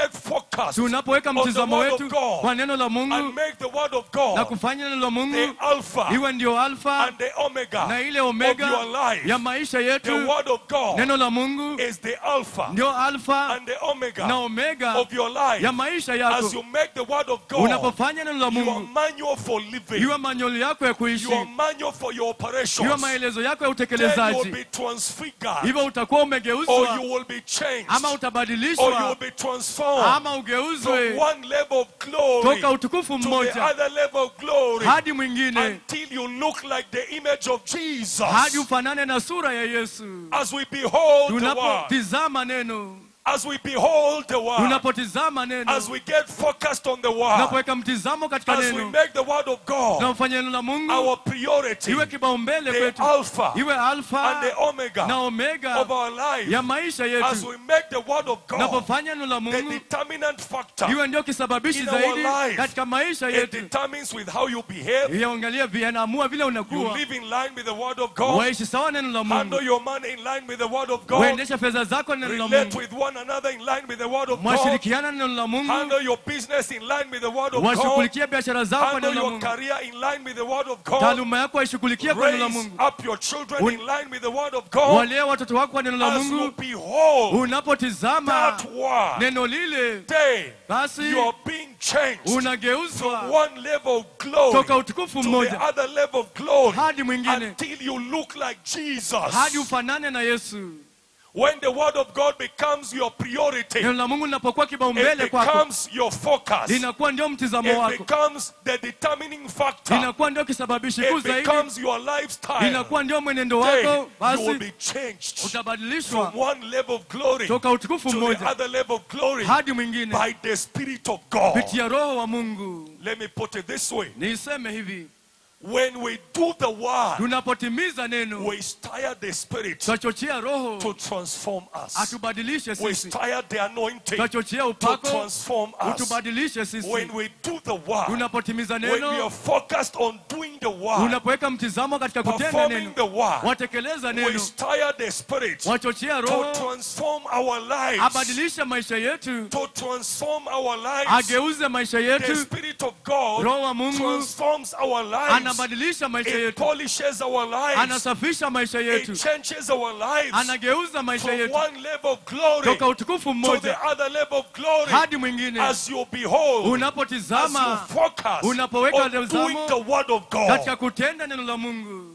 focused tunapoweka on the mtizamo word wetu of God kwa neno la and mungu make the word of na God kufanya neno la the mungu alpha iwe ndio alfa and the omega na ile of omega your life. ya maisha The yetu word of God neno la mungu is the alpha ndio alfa and the omega na omega of your life. ya maisha As yako you make the word of God unapofanya neno la your mungu manual for living, iwe manyoli yako ya kuishi your manual for your iwe operations, maelezo yako ya then you will utekelezaji be transfigured hivyo utakuwa or umegeuzwa you will be changed ama or you will utabadilishwa be transformed ama from ugeuzwe one level of glory toka utukufu to the mmoja other level of glory hadi mwingine until you look like the image of Jesus. hadi ufanane na sura ya yesu As we behold the word, tunapotizama neno as we behold the word, tunapotizama neno as we get focused on the word, tunapoweka mtizamo katika as we neno make the word of God tunafanya neno la mungu our priority, iwe kipaumbele the kwetu alpha iwe and alfa the omega na omega of our life, ya maisha as yetu we make the word of God tunapofanya neno la the mungu determinant factor, iwe ndio kisababishi in our zaidi life. katika maisha it yetu determines with how you behave. yaangalia vinaamua vile You unakuwa live in line with the word of God. waishi sawa neno la Handle mungu your money in line with the word of God. waendesha fedha zako neno la Relate mungu with one another in line with the word of God. mwashirikiana neno la mungu Handle your business in line with the word of God. washughulikia biashara zako Handle neno la your mungu career in line with the word of God. taaluma yako waishughulikia kwa neno la Raise mungu up your children in line with the word of God. walee watoto wako kwa neno la As you mungu behold unapotizama that word, neno lile day basi you are being changed from unageuzwa one level of glory toka utukufu to the mmoja other level of glory hadi mwingine until you look like Jesus. hadi ufanane na yesu When the word of God becomes your priority, neno la mungu linapokuwa it kibaumbele kwako becomes your focus. linakuwa ndio mtizamo It wako becomes the determining factor. linakuwa ndio kisababishi kuu It zaidi becomes your lifestyle. linakuwa ndio mwenendo Then wako you will basi be changed from utabadilishwa one level of glory to toka utukufu the mmoja other level of glory hadi mwingine by the Spirit of God. kupitia roho wa mungu Let me put it this way. niiseme hivi When we do the word, tunapotimiza neno we stir the Spirit twachochea roho to transform us. atubadilishe We sisi stir the anointing twachochea to upako transform us. utubadilishe sisi When we do the word, tunapotimiza when we are neno focused on doing the word, unapoweka mtizamo katika kutenda performing neno the word, watekeleza we neno stir the Spirit wachochea to roho transform our lives. abadilishe maisha yetu To transform our lives. ageuze maisha The yetu Spirit of God roho wa mungu transforms our lives. anabadilisha maisha It yetu polishes our lives. anasafisha maisha yetu It changes our lives anageuza maisha from yetu one level of glory toka utukufu to the mmoja other level of glory. hadi mwingine As you behold, as you unapotizama focus unapoweka on doing mtazamo the word of katika God. kutenda neno la mungu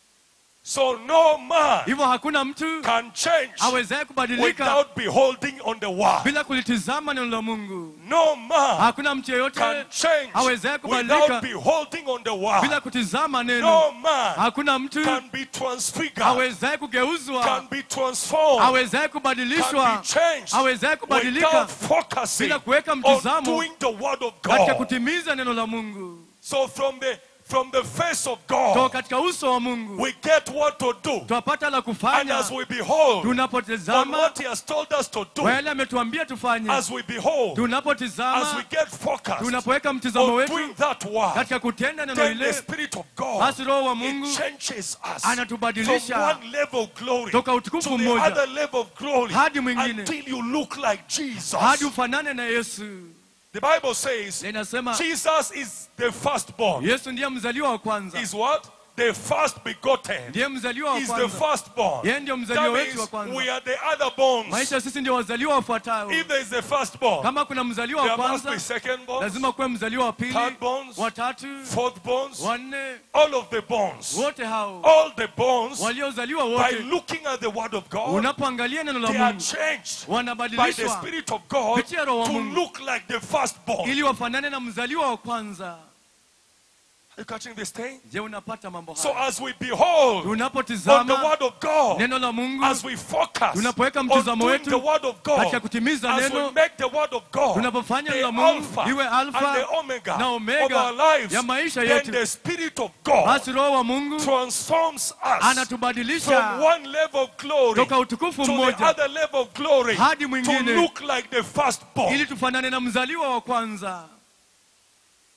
So no man hivyo hakuna mtu can change awezaye kubadilika without beholding on the word. bila kulitizama neno la mungu No man hakuna mtu yeyote can change awezaye without kubadilika beholding on the word. bila kutizama No neno man hakuna mtu can be transfigured, awezaye kugeuzwa can be transformed, awezaye can kubadilishwa be changed awezaye kubadilika without focusing bila kuweka on mtizamo doing the word of katika God. kutimiza neno la mungu So from the from the face of toka God, katika uso wa mungu we get what to do. twapata la And kufanya as we behold on tunapotizama what He has told us to do, kwa yale ametuambia tufanye as we behold, as we tunapotizama get focused tunapoweka mtizamo on wetu doing that word, katika kutenda neno then the lile Spirit of God basi roho wa mungu it changes us from anatubadilisha one level of glory toka to utukufu the mmoja other level of glory hadi mwingine until you look like Jesus. hadi ufanane na yesu The Bible says inasema Jesus is the firstborn. yesu ndiye mzaliwa wa kwanza Is what? The first begotten. ndiye mzaliwa wa Is the kwanza firstborn. yeye ndio mzaliwa That wetu wa means kwanza we are the other bones. maisha sisi ndio wazaliwa wafuatao If there is a firstborn, kama kuna mzaliwa wa there must be kwanza second bones, lazima kuwe mzaliwa wa pili third bones, watatu fourth bones, wanne all of the bones. wote hao All the bones, waliozaliwa by wote looking at the word of God, unapoangalia neno la they are mungu changed by the wanabadilishwa Spirit of God kupitia Roho wa to Mungu. look like the firstborn. ili wafanane na mzaliwa wa kwanza Are you catching this thing? je unapata mambo So haya as we behold on the tunapotizama word of God, neno la mungu as we focus tunapoweka on mtizamo doing wetu the word of katika God, kutimiza as we neno make the word of God tunapofanya the neno la mungu alpha iwe and the alfa omega na of omega our lives, ya maisha then yetu. the Spirit of God basi roho wa mungu transforms us from anatubadilisha one level of glory to toka utukufu the mmoja other level of glory hadi to mwingine look like the firstborn. ili tufanane na mzaliwa wa kwanza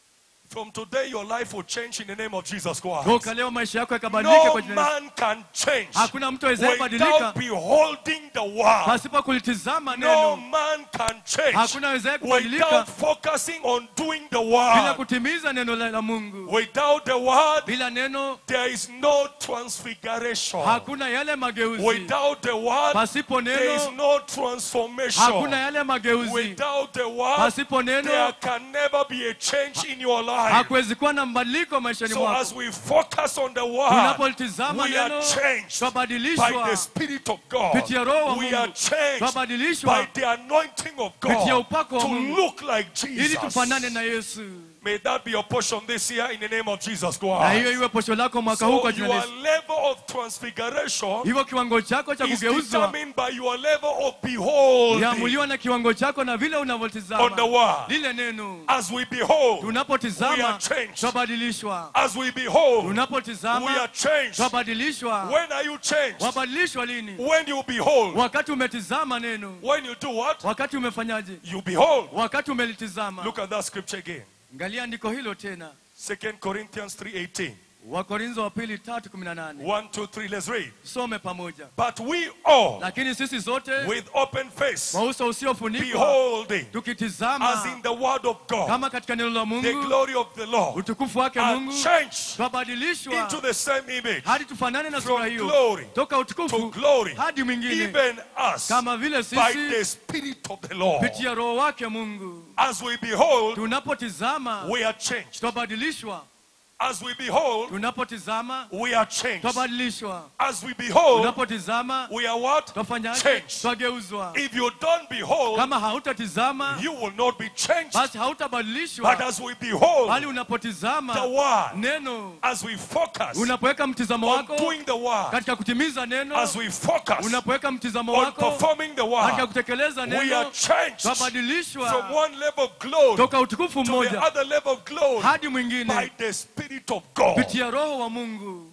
From today, your life will change in the name of Jesus Christ. toka leo maisha yako yakabadilika No kwa jina la Yesu. man can change hakuna mtu awezaye without badilika beholding the word. pasipo kulitizama No neno man can change hakuna awezaye kubadilika without focusing on doing the bila word. kutimiza neno la la mungu Without the word, bila neno there is no transfiguration. hakuna yale mageuzi Without the word, pasipo there is neno no hakuna transformation. yale mageuzi Without the word, pasipo there neno can never be a change in your life. hakuwezi kuwa na mabadiliko maishani So as mwako we focus on the word, tunapolitizama we are neno changed by twabadilishwa the Spirit of God. kupitia roho wa We are mungu changed by twabadilishwa the anointing of kupitia God upako wa to mungu look like ili tufanane na Jesus. yesu May that be your portion this year in the name of Jesus na hiyo Christ. iwe posho lako mwaka huu So kwa jina your la yesu level of transfiguration hivyo kiwango chako cha is kugeuzwa determined by your level of beholding yaamuliwa na kiwango chako na vile on the unavyotizama word. lile neno As we behold, we are tunapotizama changed. twabadilishwa As we behold, we tunapotizama are changed. twabadilishwa When are you changed? wabadilishwa lini When you behold. wakati umetizama neno When you do what? wakati umefanyaje You behold. wakati umelitizama Look at that scripture again. angalia andiko hilo tena 2 Corinthians 3:18. wakorintho wa pili tatu kumi na nane 1, 2, 3, let's read. some pamoja But we all, lakini sisi zote with open face, kwa uso usiofunikwa beholding, as tukitizama in the word of God, kama katika neno la the mungu glory of the Lord, utukufu wake are mungu changed twabadilishwa into the same image, hadi tufanane na from sura hiyo glory toka to utukufu glory, hadi mwingine even us, kama vile by sisi the Spirit of the Lord. kupitia roho wake mungu As we behold, tunapotizama we are changed. twabadilishwa As we behold, tunapotizama we are changed. twabadilishwa As we behold, tunapotizama we are what? twafanyaje Changed. twageuzwa If you don't behold, kama hautatizama you will not be changed. basi But hautabadilishwa as we behold bali the unapotizama word, neno as we focus unapoweka mtizamo on wako doing the word, katika kutimiza neno as we focus unapoweka mtizamo on wako performing the katika word, kutekeleza we are neno changed from twabadilishwa one level of glory to toka utukufu the mmoja other level of glory hadi by mwingine the Spirit of God. kupitia roho wa mungu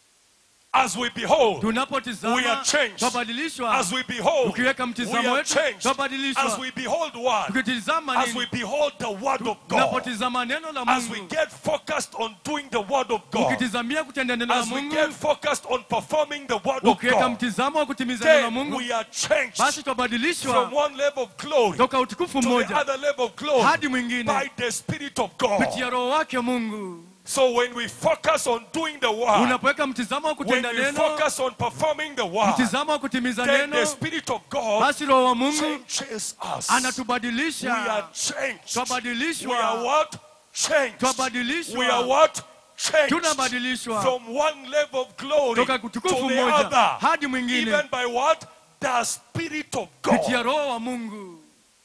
As we behold, We are tunapotizama changed. twabadilishwa as we behold, ukiweka we mtizamo are wetu changed. As twabadilishwa we behold word, tukitizama as we nini behold the word of God, tunapotizama neno la as we mungu get focused on doing the word of God, ukitizamia kutenda neno la as we mungu get focused on performing the word of ukiweka God, mtizamo wa kutimiza neno la then mungu we are changed basi from twabadilishwa one level of glory to toka utukufu the mmoja other level of glory hadi by mwingine the Spirit of God. kupitia roho wake mungu So when we focus on doing the word, unapoweka mtizamo wa when kutenda we neno focus on performing the word, mtizamo wa kutimiza then the neno Spirit of God basi roho wa mungu changes us. We are anatubadilisha changed. twabadilishwa We are what? Changed. twabadilishwa We are what? Changed. tunabadilishwa From one level of glory toka to utukufu the mmoja other. hadi mwingine Even by what? The Spirit of kupitia God. roho wa mungu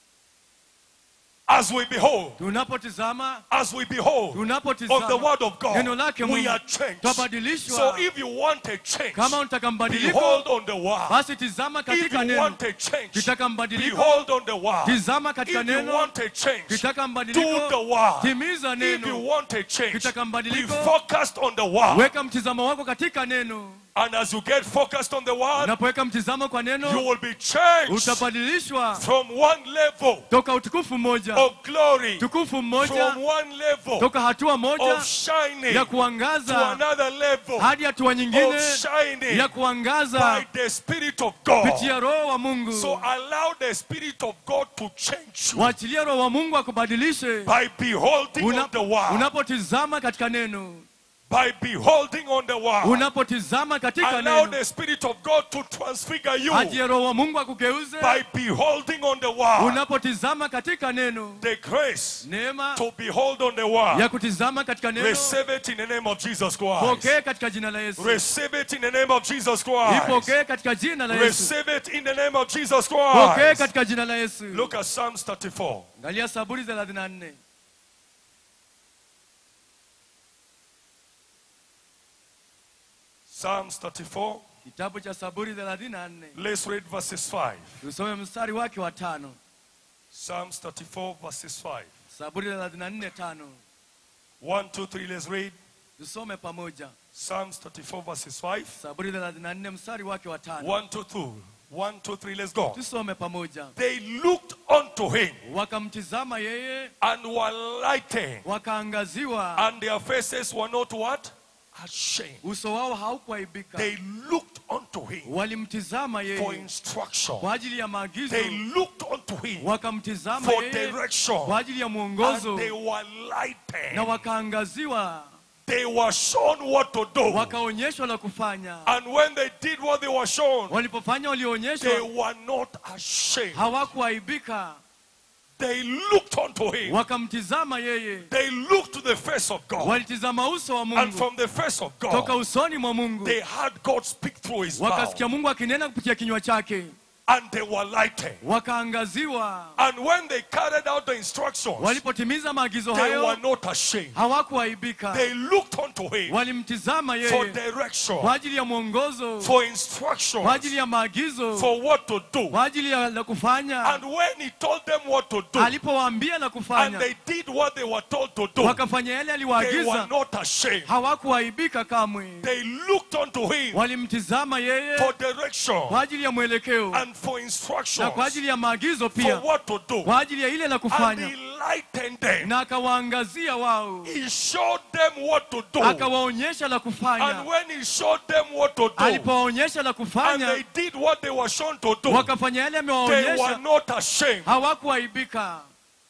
As we behold, tunapotizama as we behold of the tunapotizama word of neno God, lake we mungu are changed. twabadilishwa So if you want a change, kama unataka mbadiliko behold on the word. basi tizama If katika you neno want a change, kitaka mbadiliko behold on the word. tizama katika If you neno want a change, kitaka do the mbadiliko word. timiza If you neno want a change, kitaka be mbadiliko focused on the word. weka mtizamo wako katika neno And as you get focused on the word, unapoweka mtizamo kwa you neno will be changed utabadilishwa from one level toka utukufu mmoja of glory, tukufu mmoja from one level toka hatua moja of shining ya to kuangaza another level hadi hatua nyingine of shining ya by kuangaza the Spirit of God. kupitia roho wa mungu So allow the Spirit of God to change you waachilie roho wa mungu akubadilishe by beholding Una- on the word. unapotizama katika neno By beholding on the word. unapotizama katika Allow neno the Spirit of God to transfigure you achie roho wa mungu akugeuze by beholding on the word. unapotizama katika neno The grace neema to behold on the word. ya kutizama katika neno Receive it in the name of Jesus Christ. pokee katika jina la yesu Receive it in the name of Jesus Christ. ipokee katika jina la yesu Receive it in the name of Jesus pokee Christ. katika jina la yesu Look at Psalms 34. angalia saburi 34 Psalms 34. kitabu cha saburi 34 Let's read verses 5. tusome mstari wake wa tano Psalms 34, verses 5. saburi 34 tano 1, 2, 3, let's read. tusome pamoja Psalms 34, verses 5. saburi 34 mstari wake wa tano 1, 2, 2. One, two, three, let's go. tusome pamoja They looked unto him wakamtizama yeye and were lightened, wakaangaziwa and their faces were not what? Ashamed. uso wao haukuaibika They looked unto him walimtizama for yeye instruction. kwa ajili ya maagizo They looked unto him wakamtizama for yeye direction. kwa ajili ya mwongozo And they were na lightened. wakaangaziwa They were shown what to do. wakaonyeshwa la kufanya And when they did what they were shown, walipofanya they walioonyeshwa were not ashamed. hawakuaibika They looked unto him. wakamtizama yeye They looked to the face of God. walitizama uso wa And mungu from the face of toka God, usoni mwa mungu they heard God speak through his mouth. wakasikia mungu akinena kupitia kinywa chake And they were lightened. wakaangaziwa And when they carried out the instructions, walipotimiza maagizo they were hayo not ashamed. hawakuaibika They looked unto him walimtizama for yeye direction, kwa ajili ya mwongozo for kwa instructions, ajili ya maagizo for what to do. kwa ajili ya la kufanya And when he told them what to do, alipowaambia la and kufanya they did what they were told to do, wakafanya yale they aliwaagiza were not ashamed. hawakuaibika kamwe They looked unto him walimtizama yeye for direction kwa ajili ya mwelekeo and for na instructions kwa ajili ya maagizo for pia what to do. kwa ajili ya ile la And he kufanya lightened them. na akawaangazia wao He showed them what to do. akawaonyesha la And kufanya when he showed them what to do, alipowaonyesha la and kufanya they did what they were shown to do, wakafanya yale they were amewaonyesha not ashamed. hawakuaibika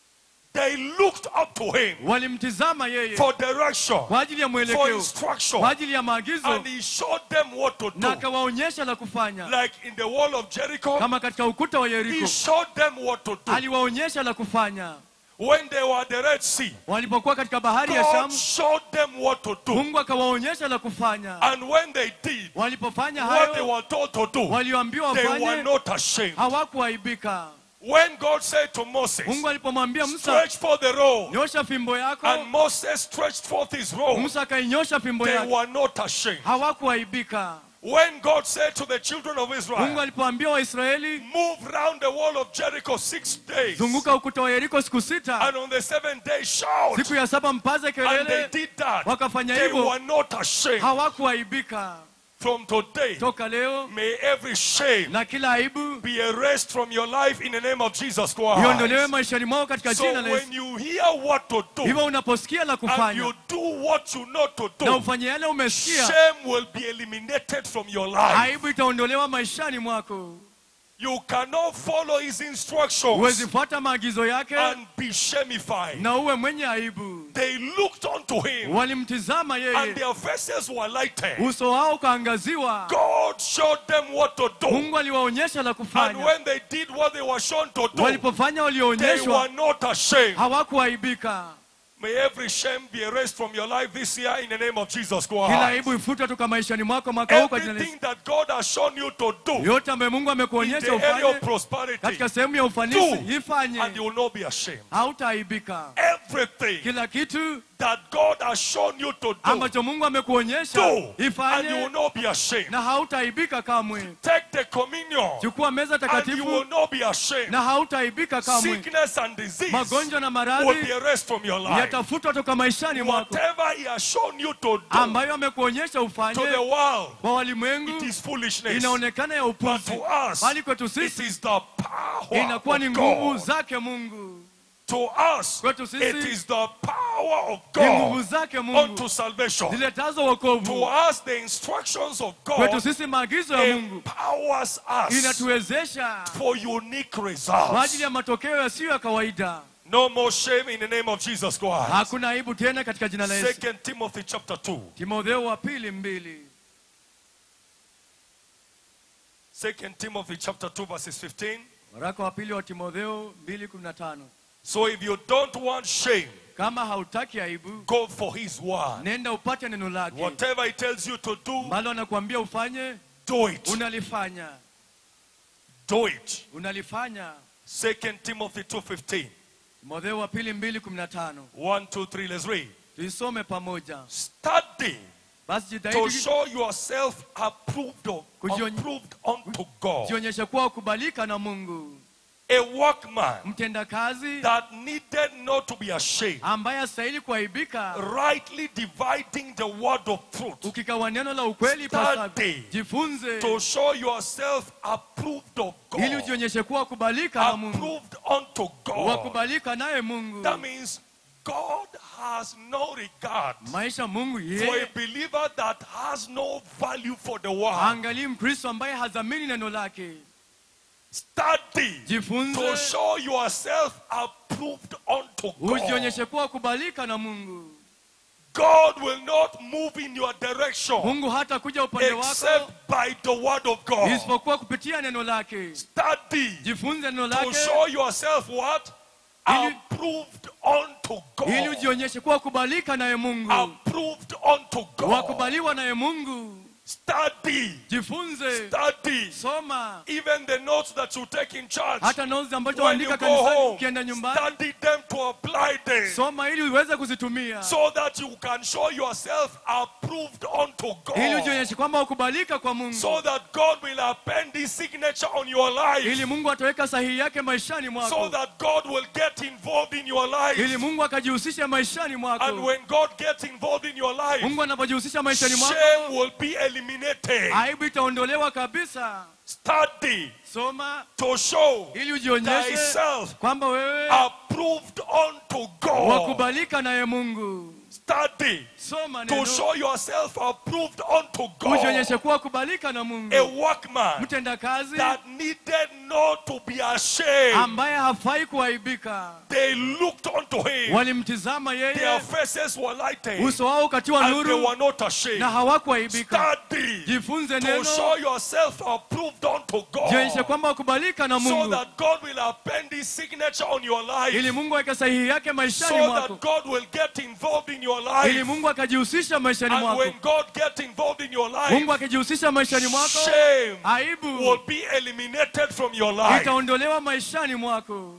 They looked up to him walimtizama yeye for direction, kwa ajili ya for mwelekeo instruction, kwa ajili ya maagizo and he showed them what to na do. akawaonyesha la kufanya Like in the wall of Jericho, kama katika ukuta wa he yeriko showed them what to do. aliwaonyesha la kufanya When they were at the Red Sea, walipokuwa katika bahari ya God shamu showed them what to do. mungu akawaonyesha la kufanya And when they did walipofanya what they hayo were told to do, walioambiwa they were wafanye not ashamed. hawakuaibika When God said to Moses, mungu alipomwambia musa stretch forth the rod, nyosha fimbo yako and Moses stretched forth his rod, musa akainyosha fimbo they yake were not ashamed. hawakuaibika When God said to the children of mungu Israel, alipoambia waisraeli move round the wall of Jericho six days, zunguka ukuta wa yeriko siku sita and on the seventh day shout, siku ya saba mpaze and they kelele did that, wakafanya they hivyo were not ashamed. hawakuaibika From today, toka leo may every shame na kila aibu be erased from your life in the name of Jesus iondolewe Christ. maishani mwao katika So jina la Yesu when you hear what to do hivyo unaposikia la and kufanya you do what you know to na do, ufanye yale umesikia shame will be eliminated from your life. aibu itaondolewa maishani mwako You cannot follow his instructions huwezi fuata maagizo yake and be shamified. na uwe mwenye aibu They looked unto him walimtizama and yeye their faces were lightened. uso wao ukaangaziwa God showed them what to do. mungu aliwaonyesha la And kufanya when they did what they were shown to do, walipofanya they walioonyeshwa were not ashamed. hawakuaibika May every shame be erased from your life this year in the name of Jesus kila Christ. aibu ifutwe toka maishani mwako mwaka huu kwa jina la Yesu. Everything that God has shown you to do yote ambayo mungu in amekuonyesha the area of ufanye prosperity, katika sehemu ya ufanisi do, ifanye and you will not be ashamed. hautaaibika Everything kila kitu that God has shown you to do, ambacho mungu amekuonyesha do, and you will ifanye not be ashamed. na hautaaibika kamwe Take the communion, chukua meza and you takatifu will not be ashamed. na hautaaibika kamwe Sickness and disease magonjwa na will be maradhi erased from your life. yatafutwa toka maishani mwako Whatever He has shown you to do ambayo amekuonyesha to the ufanye world, kwa it walimwengu is foolishness. inaonekana ya But upuzi to us, bali kwetu it sisi is the power inakuwa ni of nguvu God. zake mungu To us, Kwetu sisi, it is the power of ni nguvu God zake mungu unto salvation. ziletazo To wokovu us, the instructions of kwetu God sisi maagizo ya mungu empowers us inatuwezesha for unique kwa results. ajili ya matokeo yasiyo ya kawaida No more shame in the name of Jesus Christ. hakuna aibu tena katika jina la yesu Second Timothy chapter 2. timotheo wa pili mbili Second Timothy chapter 2 verses 15. waraka wa pili wa timotheo 2:15 So if you don't want shame, kama hautaki aibu go for his word. nenda upate neno lake Whatever he tells you to do, mbalo anakuambia ufanye do it. unalifanya Do it. unalifanya Second Timothy 2:15. timotheo wa pili 2:15 One, two, three, let's read. tuisome pamoja Study basi to jitahidi show yourself approved of Kujiony- approved unto God. jionyeshe kuwa kubalika na mungu a workman mtendakazi that needed not to be ashamed, ambaye astahili kuaibika rightly dividing the word of truth, ukikawa neno la ukweli Study. pasavyo jifunze to show yourself approved of ili God, ujionyeshe kuwa kubalika na mungu approved unto God. wakubalika naye mungu That means God has no regard maisha mungu for a yeye believer that has no value for the world. angalii mkristo ambaye hazamini neno lake Study to jifunze show yourself approved unto God. ujionyeshe kuwa kubalika na mungu God will not move in your direction mungu hata kuja upande except wako by the word of God. isipokuwa kupitia neno lake Study jifunze neno to lake show yourself what? Ili- Approved unto ili God. ujionyeshe kuwa kubalika naye mungu Approved unto God. wakubaliwa naye mungu Study. jifunze Study. soma Even the notes that you take in church. hata notes ambazo When you waandika go kanisani home, ukienda nyumbani study them to apply them. soma ili uweze kuzitumia so that you can show yourself approved unto ili God. ujionyeshe kwamba ukubalika kwa mungu So that God will append his signature on your ili life. mungu ataweka sahihi yake maishani So mwako that God will get involved in your ili life. mungu akajihusisha maishani And mwako when God gets involved in your life, mungu anapojihusisha maishani mwako shame will be eliminated. aibu itaondolewa kabisa Study soma to show ili ujionyeshe thyself kwamba wewe approved unto God. wakubalika naye mungu Study soma to neno show yourself approved unto God. ujionyeshe kuwa kubalika na mungu A workman mtendakazi that needed not to be ashamed. ambaye hafai kuaibika They looked unto him. walimtizama Their yeye faces were lighted. uso wao ukatiwa And they nuru were not ashamed. na hawakuaibika Study jifunze to neno show yourself approved unto jionyeshe God. kwamba wakubalika na So mungu that God will append his signature on your ili life. mungu aweke sahihi yake maishani So mwako that God will get involved in your ili life. mungu akajihusisha maishani And mwako when God gets involved in your mungu life, akijihusisha maishani mwako shame will aibu be eliminated from your life. itaondolewa maishani mwako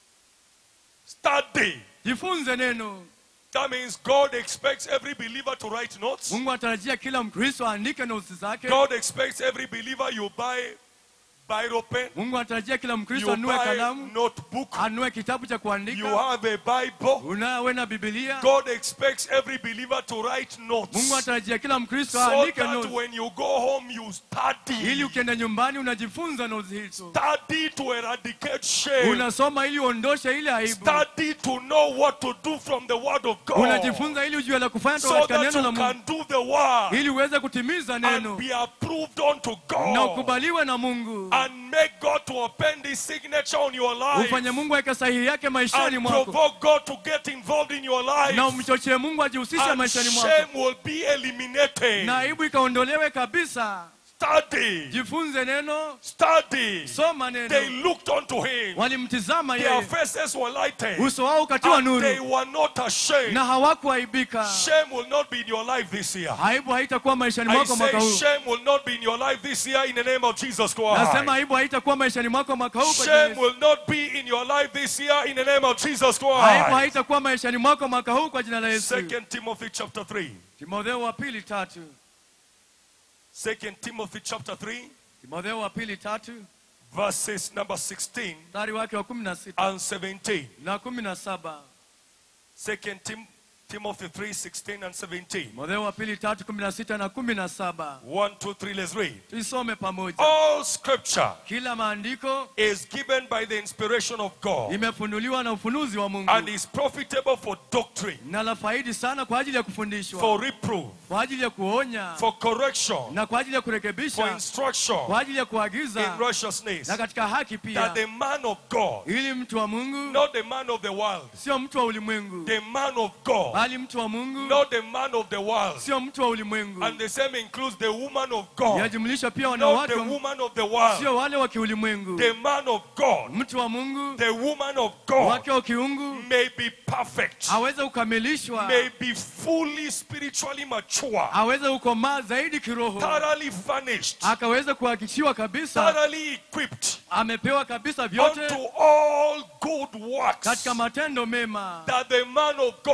Study. jifunze neno That means God expects every believer to write notes. mungu anatarajia kila mkristo aandike nosi zake God expects every believer you buy Bible pen, mungu anatarajia kila mkristo you anue buy kalamu notebook, anue kitabu cha you kuandika have a Bible. unawe na bibilia God expects every believer to write mungu notes anatarajia kila mkristo so aandike that notes when you go home you ili study. ukienda nyumbani unajifunza notes hizo Study to eradicate shame. unasoma ili uondoshe ile aibu Study to know what to do from the word of God unajifunza ili ujue la kufanya toka so katika that neno la you mungu can do the word ili uweze kutimiza and neno be approved unto na God ukubaliwe na mungu and make God to append his signature on your life ufanye mungu aweke sahihi yake maishani and mwako provoke God to get involved in your life na umchochee mungu ajihusishe and maishani mwako shame will be eliminated. na aibu ikaondolewe kabisa Study, jifunze neno study. soma They neno looked unto him. walimtizama Their yeye faces were lighted uso wao ukatiwa and they nuru were not ashamed. na hawakuaibika Shame will not be in your life this year. aibu haitakuwa maishani I mwako mwaka say huu shame will not be in your life this year in the name of Jesus nasema Christ. aibu haitakuwa maishani mwako mwaka huu kwa jina la Shame Yesu. will not be in your life this year in the name of Jesus aibu Christ. haitakuwa maishani mwako mwaka huu kwa jina la yesu Second Timothy chapter 3. timotheo wa pili tatu Second Timothy chapter 3, timotheo wa pili tatu verses number 16 mstari wake wa kumi na sita and 17. na kumi na saba Second Tim- Timothy 3, 16 and 17. timotheo wa pili tatu kumi na sita na kumi na saba One, two, three, let's read. tuisome pamoja All scripture kila maandiko is given by the inspiration of God imefunuliwa na ufunuzi wa mungu and is profitable for doctrine, na la faidi sana kwa ajili ya kufundishwa for reproof, kwa ajili ya kuonya for correction, na kwa ajili ya for kurekebisha instruction kwa ajili ya in kuagiza righteousness, na katika haki pia that the man of God, ili mtu wa mungu not the man of the world, sio mtu wa ulimwengu the man of God, bali mtu wa mungu not the man of the world. sio mtu wa ulimwengu And the same includes the woman of God, yajumlisha pia not wanawake the wa- woman of the world, sio wale wa kiulimwengu the man of God, mtu wa mungu the woman of God wake wa kiungu may be perfect, aweze kukamilishwa may be fully spiritually mature, aweze kukomaa zaidi kiroho thoroughly furnished, akaweze kuhakikishiwa kabisa thoroughly equipped amepewa kabisa vyote unto all good works katika matendo mema that the man of God ili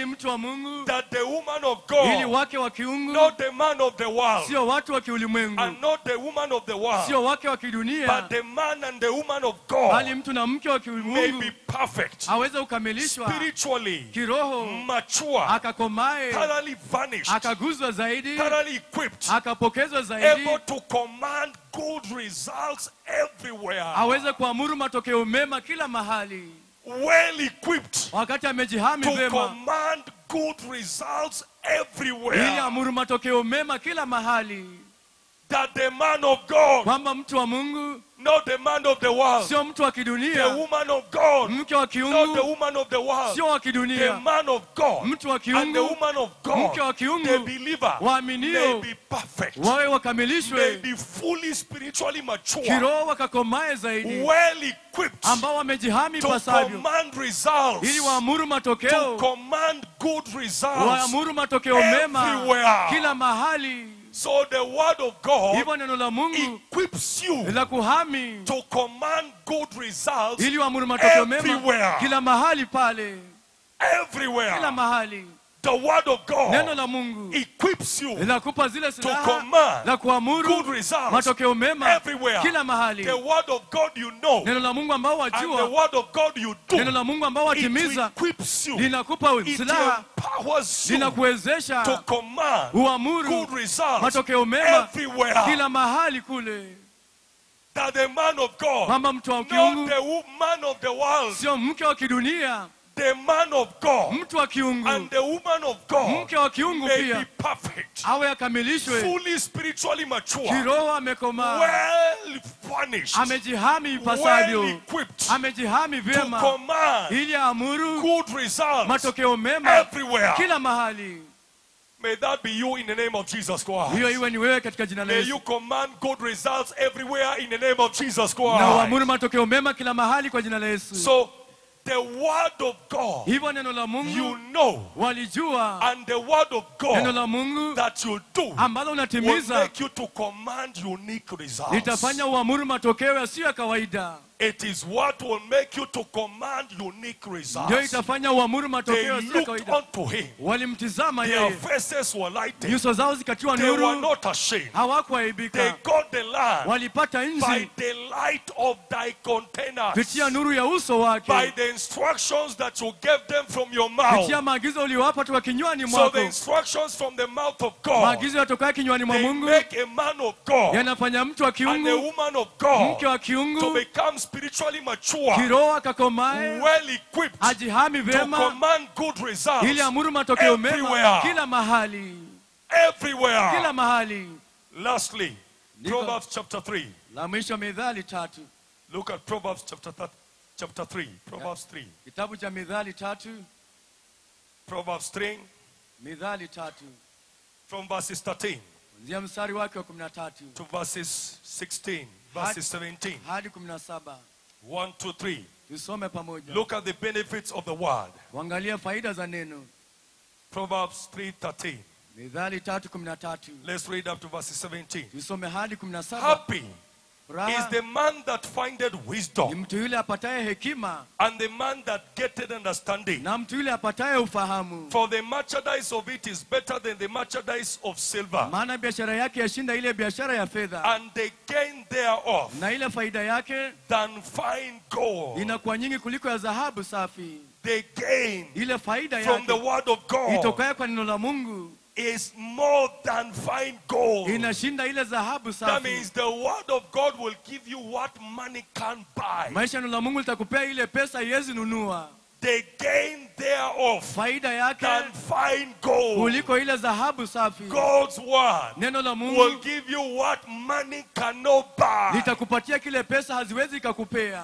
mtu wa mungu that the woman of ili God, wake wa kiungu not the man of the world, sio watu wa kiulimwengu and not the woman of the world, sio wake wa kidunia but the man and the woman of bali God mtu na mke wa may kiulimwengu be perfect, aweze kukamilishwa spiritually kiroho mature, akakomae thoroughly vanished, akaguzwa zaidi thoroughly equipped, akapokezwa zaidi able to command good results everywhere, aweze kuamuru matokeo mema kila mahali well equipped wakati amejihami to vema command good results ili everywhere. amuru matokeo mema kila mahali That the man of God, kwamba mtu wa mungu not the man of the world, sio mtu wa the kidunia woman of God, mke wa not the kiungu woman of the world, sio wa the kidunia man of God, mtu wa and the kiungu woman of mke wa God, the kiungu believer, may waaminio be perfect, wawe may wakamilishwe be fully spiritually mature, kiroho wakakomae zaidi well equipped ambao wamejihami to pasavyo command results, ili waamuru to matokeo command good results. waamuru matokeo mema everywhere. kila mahali So the word of God hivyo neno la mungu equips you la kuhami to command good results ili waamuru matokeo mema everywhere. kila mahali pale kila everywhere. mahali The word of neno God la mungu equips you linakupa zile to silaha command la good kuamuru results matokeo mema everywhere. kila mahali The word of God you know neno la mungu ambao and the wajua word of God you neno do. la mungu ambao It watimiza equips you. linakupa It silaha empowers you to linakuwezesha command uamuru good results matokeo mema everywhere. kila mahali kule That the man of God, kwamba mtu wa not kiungu the man of the world, sio mke wa kidunia the man of God mtu wa kiungu and the woman of God mke wa kiungu may be pia perfect, awe akamilishwe fully spiritually mature, kiroho amekomaa well furnished, amejihami well ipasavyo equipped amejihami to vyema command ili aamuru good results matokeo mema everywhere. kila mahali May that be you in the name of Jesus Christ. hiyo iwe ni wewe katika jina la May Yesu you command good results everywhere in the name of Jesus na Christ. uamuru matokeo mema kila mahali kwa jina la Yesu So the word of God hivyo neno la you Mungu know walijua and the word of neno God la Mungu that you do ambalo will unatimiza make you to command unique results. litafanya uamuru matokeo yasiyo ya kawaida It is what will make you to command unique ndio results. itafanya uamuru They matokeo yasiyo ya looked kawaida unto him. walimtizama Their yeye faces were lighted. nyuso zao zikatiwa They were nuru not ashamed. They hawakuaibika got the land walipata by nchi the light of thy containers. kupitia nuru ya uso wake By the instructions that you gave them from your mouth. kupitia maagizo uliowapa toka kinywani So mwako the instructions from the mouth of God, maagizo yatokayo kinywani mwa they Mungu make a man of God yanafanya mtu wa and a kiungu woman of mke God wa to kiungu become spiritually mature, kiroho akakomae well equipped ajihami to vyema command good results ili amuru matokeo mema everywhere. kila mahali everywhere. kila mahali Lastly, Niko- Proverbs chapter 3. la mwisho mithali tatu Look at Proverbs chapter, th- chapter 3. Proverbs 3. kitabu cha mithali tatu Proverbs 3 mithali tatu from verses 13 kuanzia mstari wake wa kumi na tatu to verses 16, verses 17. hadi kumi na saba 1, 2, 3. tusome pamoja Look at the benefits of the word. kuangalia faida za neno Proverbs 3:13. mithali tatu kumi na tatu Let's read up to verses 17. tusome hadi kumi na saba Happy is furaha the man that findeth ni wisdom, mtu yule apataye hekima and the man that getteth understanding. na mtu yule apataye ufahamu For the merchandise of it is better than the merchandise of silver, maana biashara yake yashinda ile biashara ya fedha and the gain thereof na ile faida yake than fine gold. inakuwa nyingi kuliko ya dhahabu safi The gain ile faida from the yake word of God itokaye kwa neno la mungu is more than fine gold. inashinda ile dhahabu That safi means the word of God will give you what money can't buy. maisha ya neno la mungu litakupea ile pesa iwezi nunua The gain thereof faida yake than fine gold. kuliko ile dhahabu safi God's word neno la will mungu give you what money cannot buy. litakupatia kile pesa haziwezi ikakupea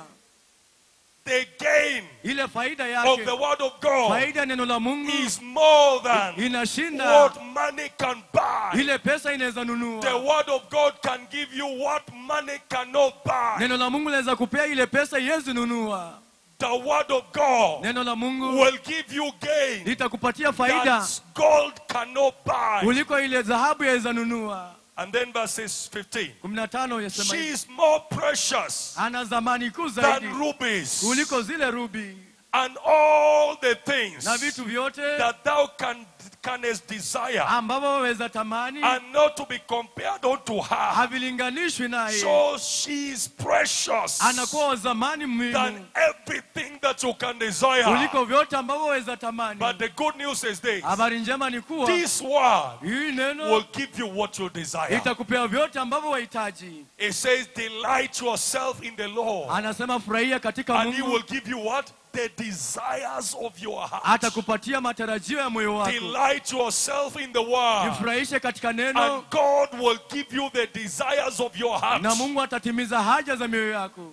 The gain ile faida of yake the word of God faida ya neno la mungu is more than inashinda what money can buy. ile pesa inaweza The nunua word of God can give you what money cannot buy. neno la mungu linaweza kupea ile pesa iwezi nunua The word of God neno la mungu will give you gain litakupatia faida that gold cannot buy. kuliko ile dhahabu yaweza nunua And then verses 15. kumi na tano yasema She hivi, is more precious ana zamani kuu than zaidi rubies, kuliko zile rubi and all the things na vitu vyote that thou can, canst desire ambavyo waweza tamani are not to be compared unto her. havilinganishwi naye So she is precious anakuwa wa zamani muhimu than everything that you can desire. kuliko vyote ambavyo waweza tamani But the good news is this habari njema ni kuwa this word hii will neno give you what you desire. itakupea vyote ambavyo wahitaji It says, Delight yourself in the Lord, anasema furahia katika and He will mungu give you what? The desires of your heart. atakupatia matarajio ya moyo wako Delight yourself in the word, jifurahishe katika neno and God will give you the desires of your heart. na mungu atatimiza haja za mioyo yako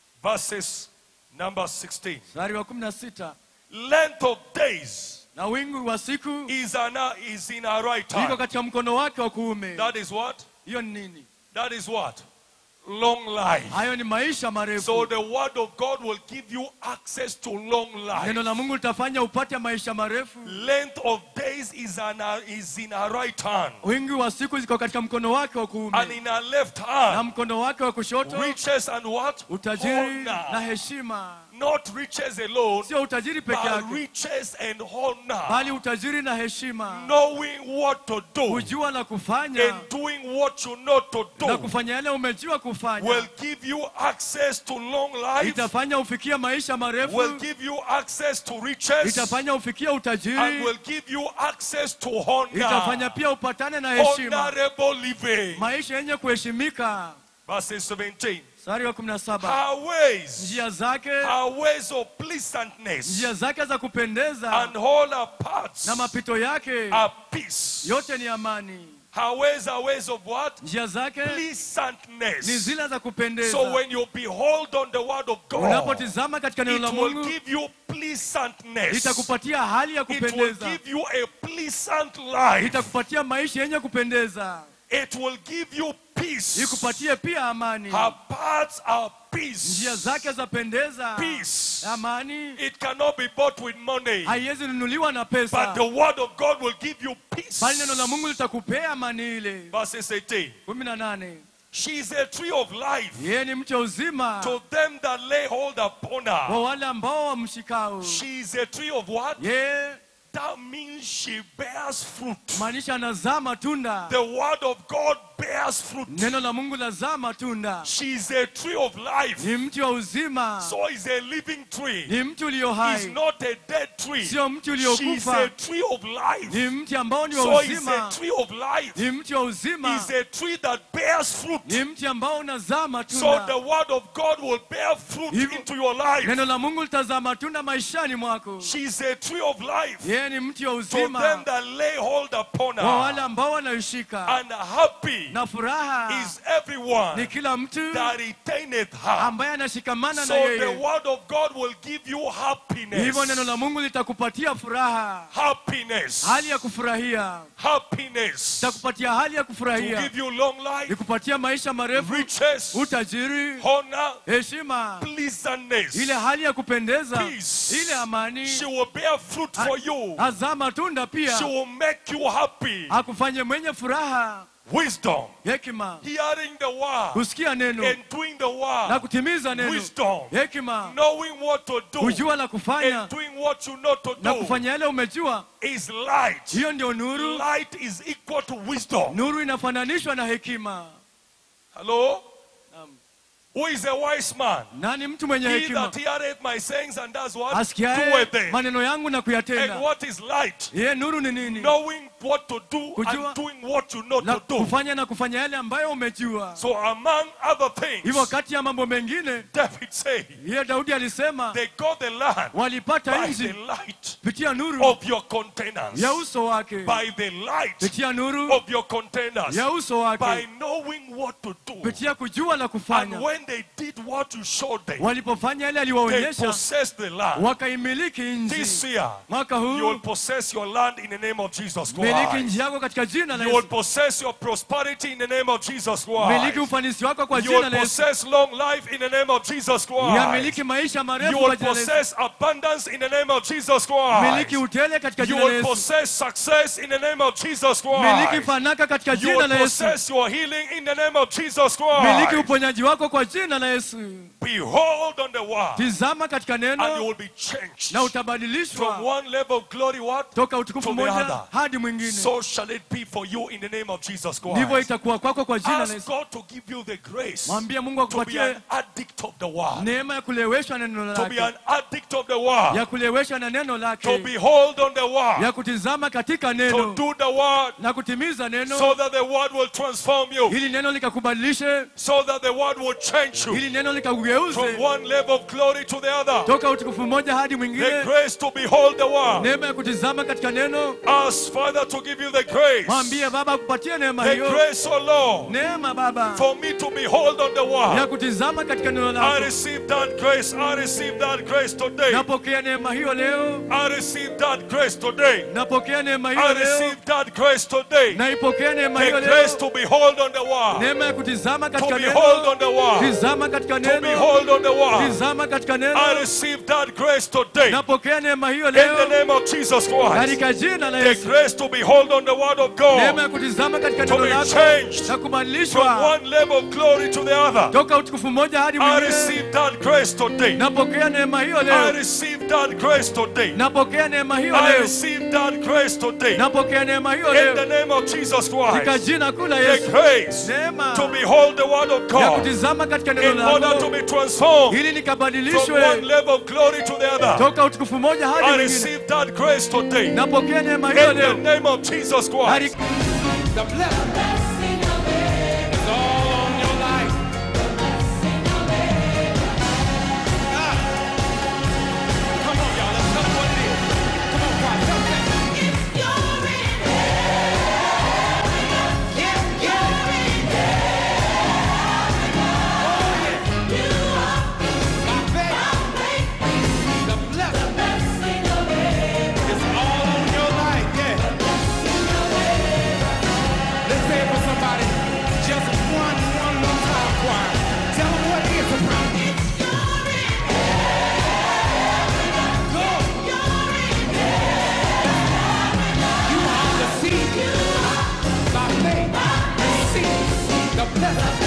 Verses number 16. mstari wa kumi na sita Length of days na wingu wa siku is, an, is in our right iko hand. katika mkono wake wa kuume That is what? hiyo ni nini That is what? Long life. hayo ni maisha So marefu the word of God will give you access to long life. neno la mungu litafanya upate maisha marefu Length of days is, an, is in our right hand. wingi wa siku ziko katika mkono wake wa And kuume in our left na hand, mkono wake wa kushoto riches and what? utajiri na Honor. heshima Not riches alone, sio utajiri peke but yake riches and honor. bali utajiri na heshima Knowing what to do kujua la kufanya and doing what you know to na do kufanya yale umejua will kufanya give you access to long life, itafanya ufikie maisha will marefu give you access to riches, itafanya ufikie and utajiri will give you access to honor. itafanya pia upatane na heshima Honorable living. maisha yenye kuheshimika Verse 17. mstari wa 17 Her ways, njia zake her ways of pleasantness, njia zake za kupendeza and all her paths na mapito yake are peace. yote ni amani Her ways are ways of what? njia zake ni Pleasantness. zile za kupendeza So when you behold on the word of God, unapotizama katika neno la it will mungu give you pleasantness. itakupatia hali ya It will kupendeza give you a pleasant life. itakupatia maisha yenye kupendeza It will give you peace. ikupatie pia amani Her paths are peace. njia zake zapendeza Peace. amani It cannot be bought with money. haiwezi nunuliwa na But pesa the word of God will give you peace. bali neno la mungu litakupea amani ile Verses 18. kumi na nane She is a tree of life yeye ni mche uzima to them that lay hold upon kwa her. wale ambao wamshikao She is a tree of what? yeye That means she bears fruit. maanisha anazaa matunda The word of God bears fruit. neno la mungu lazaa matunda She is a tree of life. ni mti wa uzima So is a living tree. ni mti ulio Is hai not a dead tree. sio mti She is uliokufa a tree of life. ni mti ambao ni wa So is a uzima tree of life. ni mti wa uzima Is a tree that bears fruit. ni mti ambao unazaa So the matunda word of God will bear fruit Hivyo- into your life. neno la mungu litazaa matunda maishani mwako She is a tree of life. yeye ni mti wa To them uzima that lay hold upon kwa wale her. ambao wanaishika And happy na furaha is everyone ni kila mtu that retaineth her. ambaye anashikamana na So the yeye word of God will give you hivyo neno la happiness. mungu litakupatia furaha Happiness. hali ya kufurahia Happiness. litakupatia hali ya To kufurahia give you long life, ikupatia maisha marefu riches, utajiri honor, heshima pleasantness. ile hali ya kupendeza Peace. ile amani She will bear fruit for you. azaa matunda pia She will make you happy. akufanye mwenye furaha Wisdom. hekima Hearing the word kusikia neno and doing the na word. kutimiza neno Wisdom. hekima Knowing what to do kujua la kufanya and doing what you know to na do kufanya yale umejua is light. hiyo ndio nuru Light is equal to wisdom. nuru inafananishwa na hekima Hello? Naam. Who is a wise man? nani mtu mwenye He hekima that heareth my sayings and does what? asikiaye Doeth them. maneno yangu na And kuyatenda what is light? ye nuru ni nini Knowing what to do Kujua- and doing what you know na to do. kufanya na kufanya yale ambayo umejua So among other hivyo things, kati ya mambo mengine David said, ye daudi alisema they got the land walipata by the nchi light pitia nuru of your containers. ya uso wake By the light pitia nuru of your containers. ya uso By wake knowing what to do. pitia kujua la And kufanya when they did what you showed them, walipofanya yale they aliwaonyesha possessed the land. wakaimiliki This nchi year, mwaka you will huu possess your land in the name of Jesus miliki Christ. nchi yako katika jina la You will Yesu possess your prosperity in the name of Jesus miliki Christ. ufanisi wako kwa You jina will la Yesu possess long life in the name of Jesus Christ. yamiliki maisha marefu You kwa will jina la Yesu possess abundance in the name of Jesus miliki Christ. utele katika You jina la will Yesu possess success in the name of Jesus miliki Christ. fanaka katika You jina will la Yesu possess your healing in the name of Jesus miliki Christ. uponyaji wako kwa jina la yesu Behold on the word. tizama katika And you neno will be changed. na From utabadilishwa one level of glory what? toka utukufu to the mmoja other. hadi mwingine So shall it be for you in the name of Jesus ndivyo Christ. itakuwa kwako kwa jina la Ask yesu God to give you the grace mwambie mungu to be akupatie an addict of the word. neema ya kuleweshwa na neno To be lake an addict of the word. ya kuleweshwa na neno To lake behold on the word. ya kutizama katika To neno do the word na kutimiza neno so that the word will transform you. ili neno likakubadilishe So that the word will change you ili neno from likakugeuze one level of glory to the other. toka utukufu mmoja hadi The mwingine grace to behold the word. neema ya kutizama katika neno Ask Father to give you the grace. mwambie baba akupatie neema The hiyo grace, O Lord, neema baba for me to behold on the ya word. kutizama katika neno I lako receive that grace. I receive that grace today. napokea neema hiyo leo I receive that grace today. napokea neema I hiyo leo receive that grace today. naipokea neema The hiyo grace leo to behold on the word. neema ya kutizama To katika behold neno on the word. tizama katika To neno behold on the word. tizama katika I neno receive that grace today. napokea neema hiyo In the leo name of Jesus Christ. katika jina la The Yesu grace to behold on the word of neema God. ya kutizama katika To neno be lako changed na from kubadilishwa one level of glory to the other. toka utukufu mmoja hadi I mwingine receive that grace today. napokea neema hiyo I leo receive that grace today. napokea neema hiyo I leo receive that grace today. napokea neema hiyo In the leo name of Jesus katika Christ. jina kuu la The Yesu grace neema to behold the word of ya God kutizama katika neno in order to lako be transformed ili from one nikabadilishwe level of glory to the other. toka utukufu mmoja hadi I mwingine receive that grace today. In napokea neema hiyo the leo name of Jesus hadi Christ. The blessing is all on your life. Ah. Come on, y'all. Let's tell them what it is. Come on, choir. Tell them. By faith, the blessing is all on your life. Yeah. Let's say it for somebody. Just one, one more time, choir. Tell them what it is about. Go. You are the seed. By faith, receive the blessing.